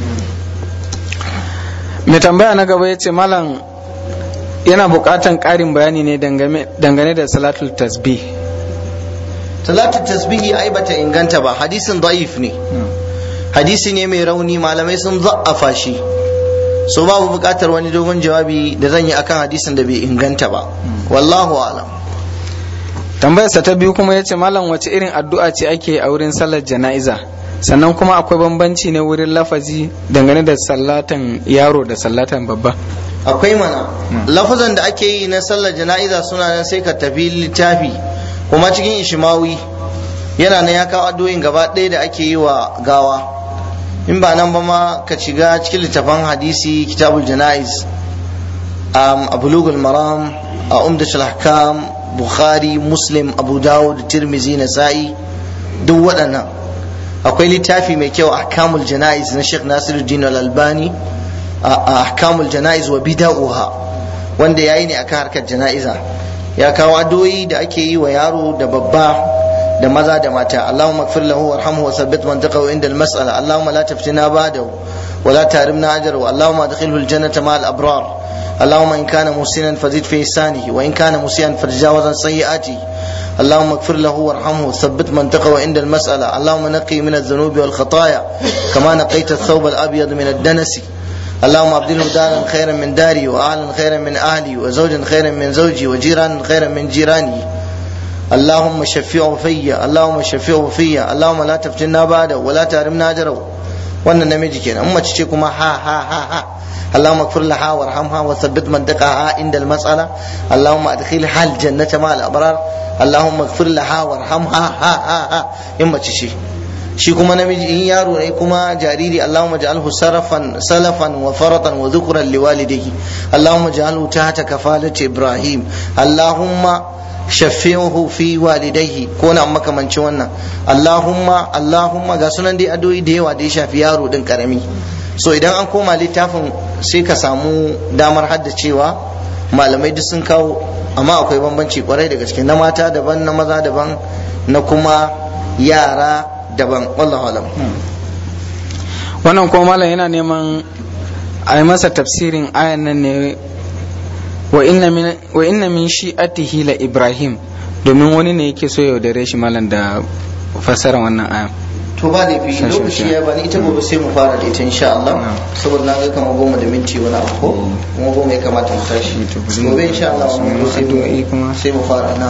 S3: mai tambaya na gaba ya ce malam yana buƙatan ƙarin bayani ne dangane da salatul tasbih
S1: salatul tasbihi ai bata inganta ba hadisin da'if ne hadisi ne mai rauni malamai sun za'afa shi so babu buƙatar wani dogon jawabi da zan yi akan hadisin da bai inganta ba wallahu alam
S3: tambayarsa ta biyu kuma ya ce malam wace irin addu'a ce ake a wurin sallar jana'iza sannan kuma akwai bambanci ne wurin lafazi dangane da sallatan yaro da sallatan babba
S1: akwai mana lafazan da ake yi na sallar jana'iza suna nan sai ka tafi littafi kuma cikin ishimawi yana nan ya kawo addu'o'in gaba ɗaya da ake yi wa gawa in ba nan ba ma ka shiga cikin littafan hadisi kitabul jana'iz a bulugul maram a umdatul ahkam bukhari muslim abu dawud tirmizi nasa'i duk waɗannan akwai littafi mai kyau ahkamul jana'iz na Sheikh Nasiruddin Al-Albani ahkamul jana'iz wa bida'uha wanda yayi ne akan harkar jana'iza ya kawo addu'o'i da ake yi wa yaro da babba da maza da mata Allahumma ighfir lahu warhamhu wa thabbit mantiqahu inda al-mas'ala Allahumma la taftina ba'dahu wa la tahrimna ajrahu Allahumma adkhilhu al-jannata ma'al abrar اللهم إن كان محسنا فزد في إحسانه وإن كان مسيئا فتجاوز عن سيئاته اللهم اغفر له وارحمه ثبت منطقه عند المسألة اللهم نقي من الذنوب والخطايا كما نقيت الثوب الأبيض من الدنس اللهم أبدله دارا خيرا من داري وأهلا خيرا من أهلي وزوجا خيرا من زوجي وجيرانا خيرا من جيراني اللهم شفعه فيا اللهم شفعه فيا اللهم لا تفتنا بعده ولا تحرمنا أجره wannan namiji kenan amma ce kuma ha ha ha ha اللهم اغفر لها وارحمها وثبت منطقها عند المسألة اللهم ادخلها الجنة مع الأبرار اللهم اغفر لها وارحمها ها ها ها إما تشي shi kuma namiji in yaro ne kuma jariri Allahumma ja'alhu sarafan salafan wa faratan wa dhukran liwalidayhi Allahumma ja'alhu tahta kafalati Ibrahim Allahumma shafi'uhu fi walidayhi ko na makamancin wannan Allahumma Allahumma ga sunan dai addu'o'i da yawa da ya shafi yaro din karami so idan an koma littafin sai ka samu damar haddacewa malamai duk sun kawo amma akwai bambanci kwarai da gaske na mata daban na maza daban na kuma yara daban wallahu alam
S3: wannan kuma malam yana neman a yi masa tafsirin ayan nan ne wa inna min shi'atihi la ibrahim domin wani ne yake so yaudare shi malam da fasara wannan ayan
S1: to ba da fi lokaci ya bani ita gobe sai mu fara da ita insha Allah saboda na ga kamar goma da minti wani abu ko kuma goma ya kamata mu tashi gobe insha Allah mu sai mu sai mu fara na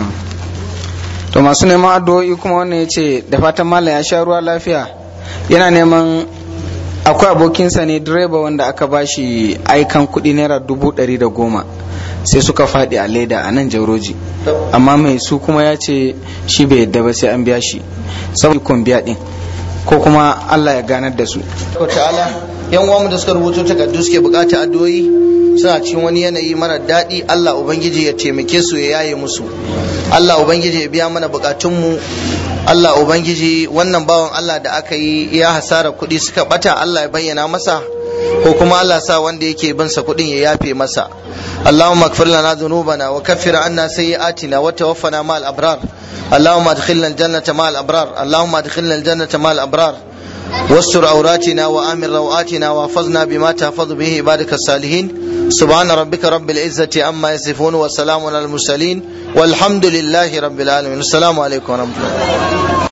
S3: to masu neman addu'o'i kuma wannan ya ce da fatan malam ya sha ruwa lafiya yana neman akwai abokinsa ne direba wanda aka bashi aikan kuɗi naira dubu ɗari da goma sai suka faɗi a leda a nan jauroji amma mai su kuma ya ce shi bai yadda ba sai an biya shi saboda ikon biya ɗin ko kuma Allah ya ganar da su
S1: ta'ala yan uwanmu da suka rubuto takardu suke bukata addu'o'i suna cikin wani yanayi mara daɗi Allah ubangiji ya taimake su ya yaye musu Allah ubangiji ya biya mana bukatunmu Allah ubangiji wannan bawan Allah da aka yi ya hasara kuɗi suka bata Allah ya bayyana masa ko kuma Allah sa wanda yake bin sa kuɗin ya yafe masa اللهم اغفر لنا ذنوبنا وكفر عنا سيئاتنا وتوفنا مع الابرار اللهم ادخلنا الجنه مع الابرار اللهم ادخلنا الجنه مع الابرار واستر عوراتنا وامن رواتنا واحفظنا بما تحفظ به عبادك الصالحين سبحان ربك رب العزه عما يصفون وسلام على المرسلين والحمد لله رب العالمين السلام عليكم ورحمه الله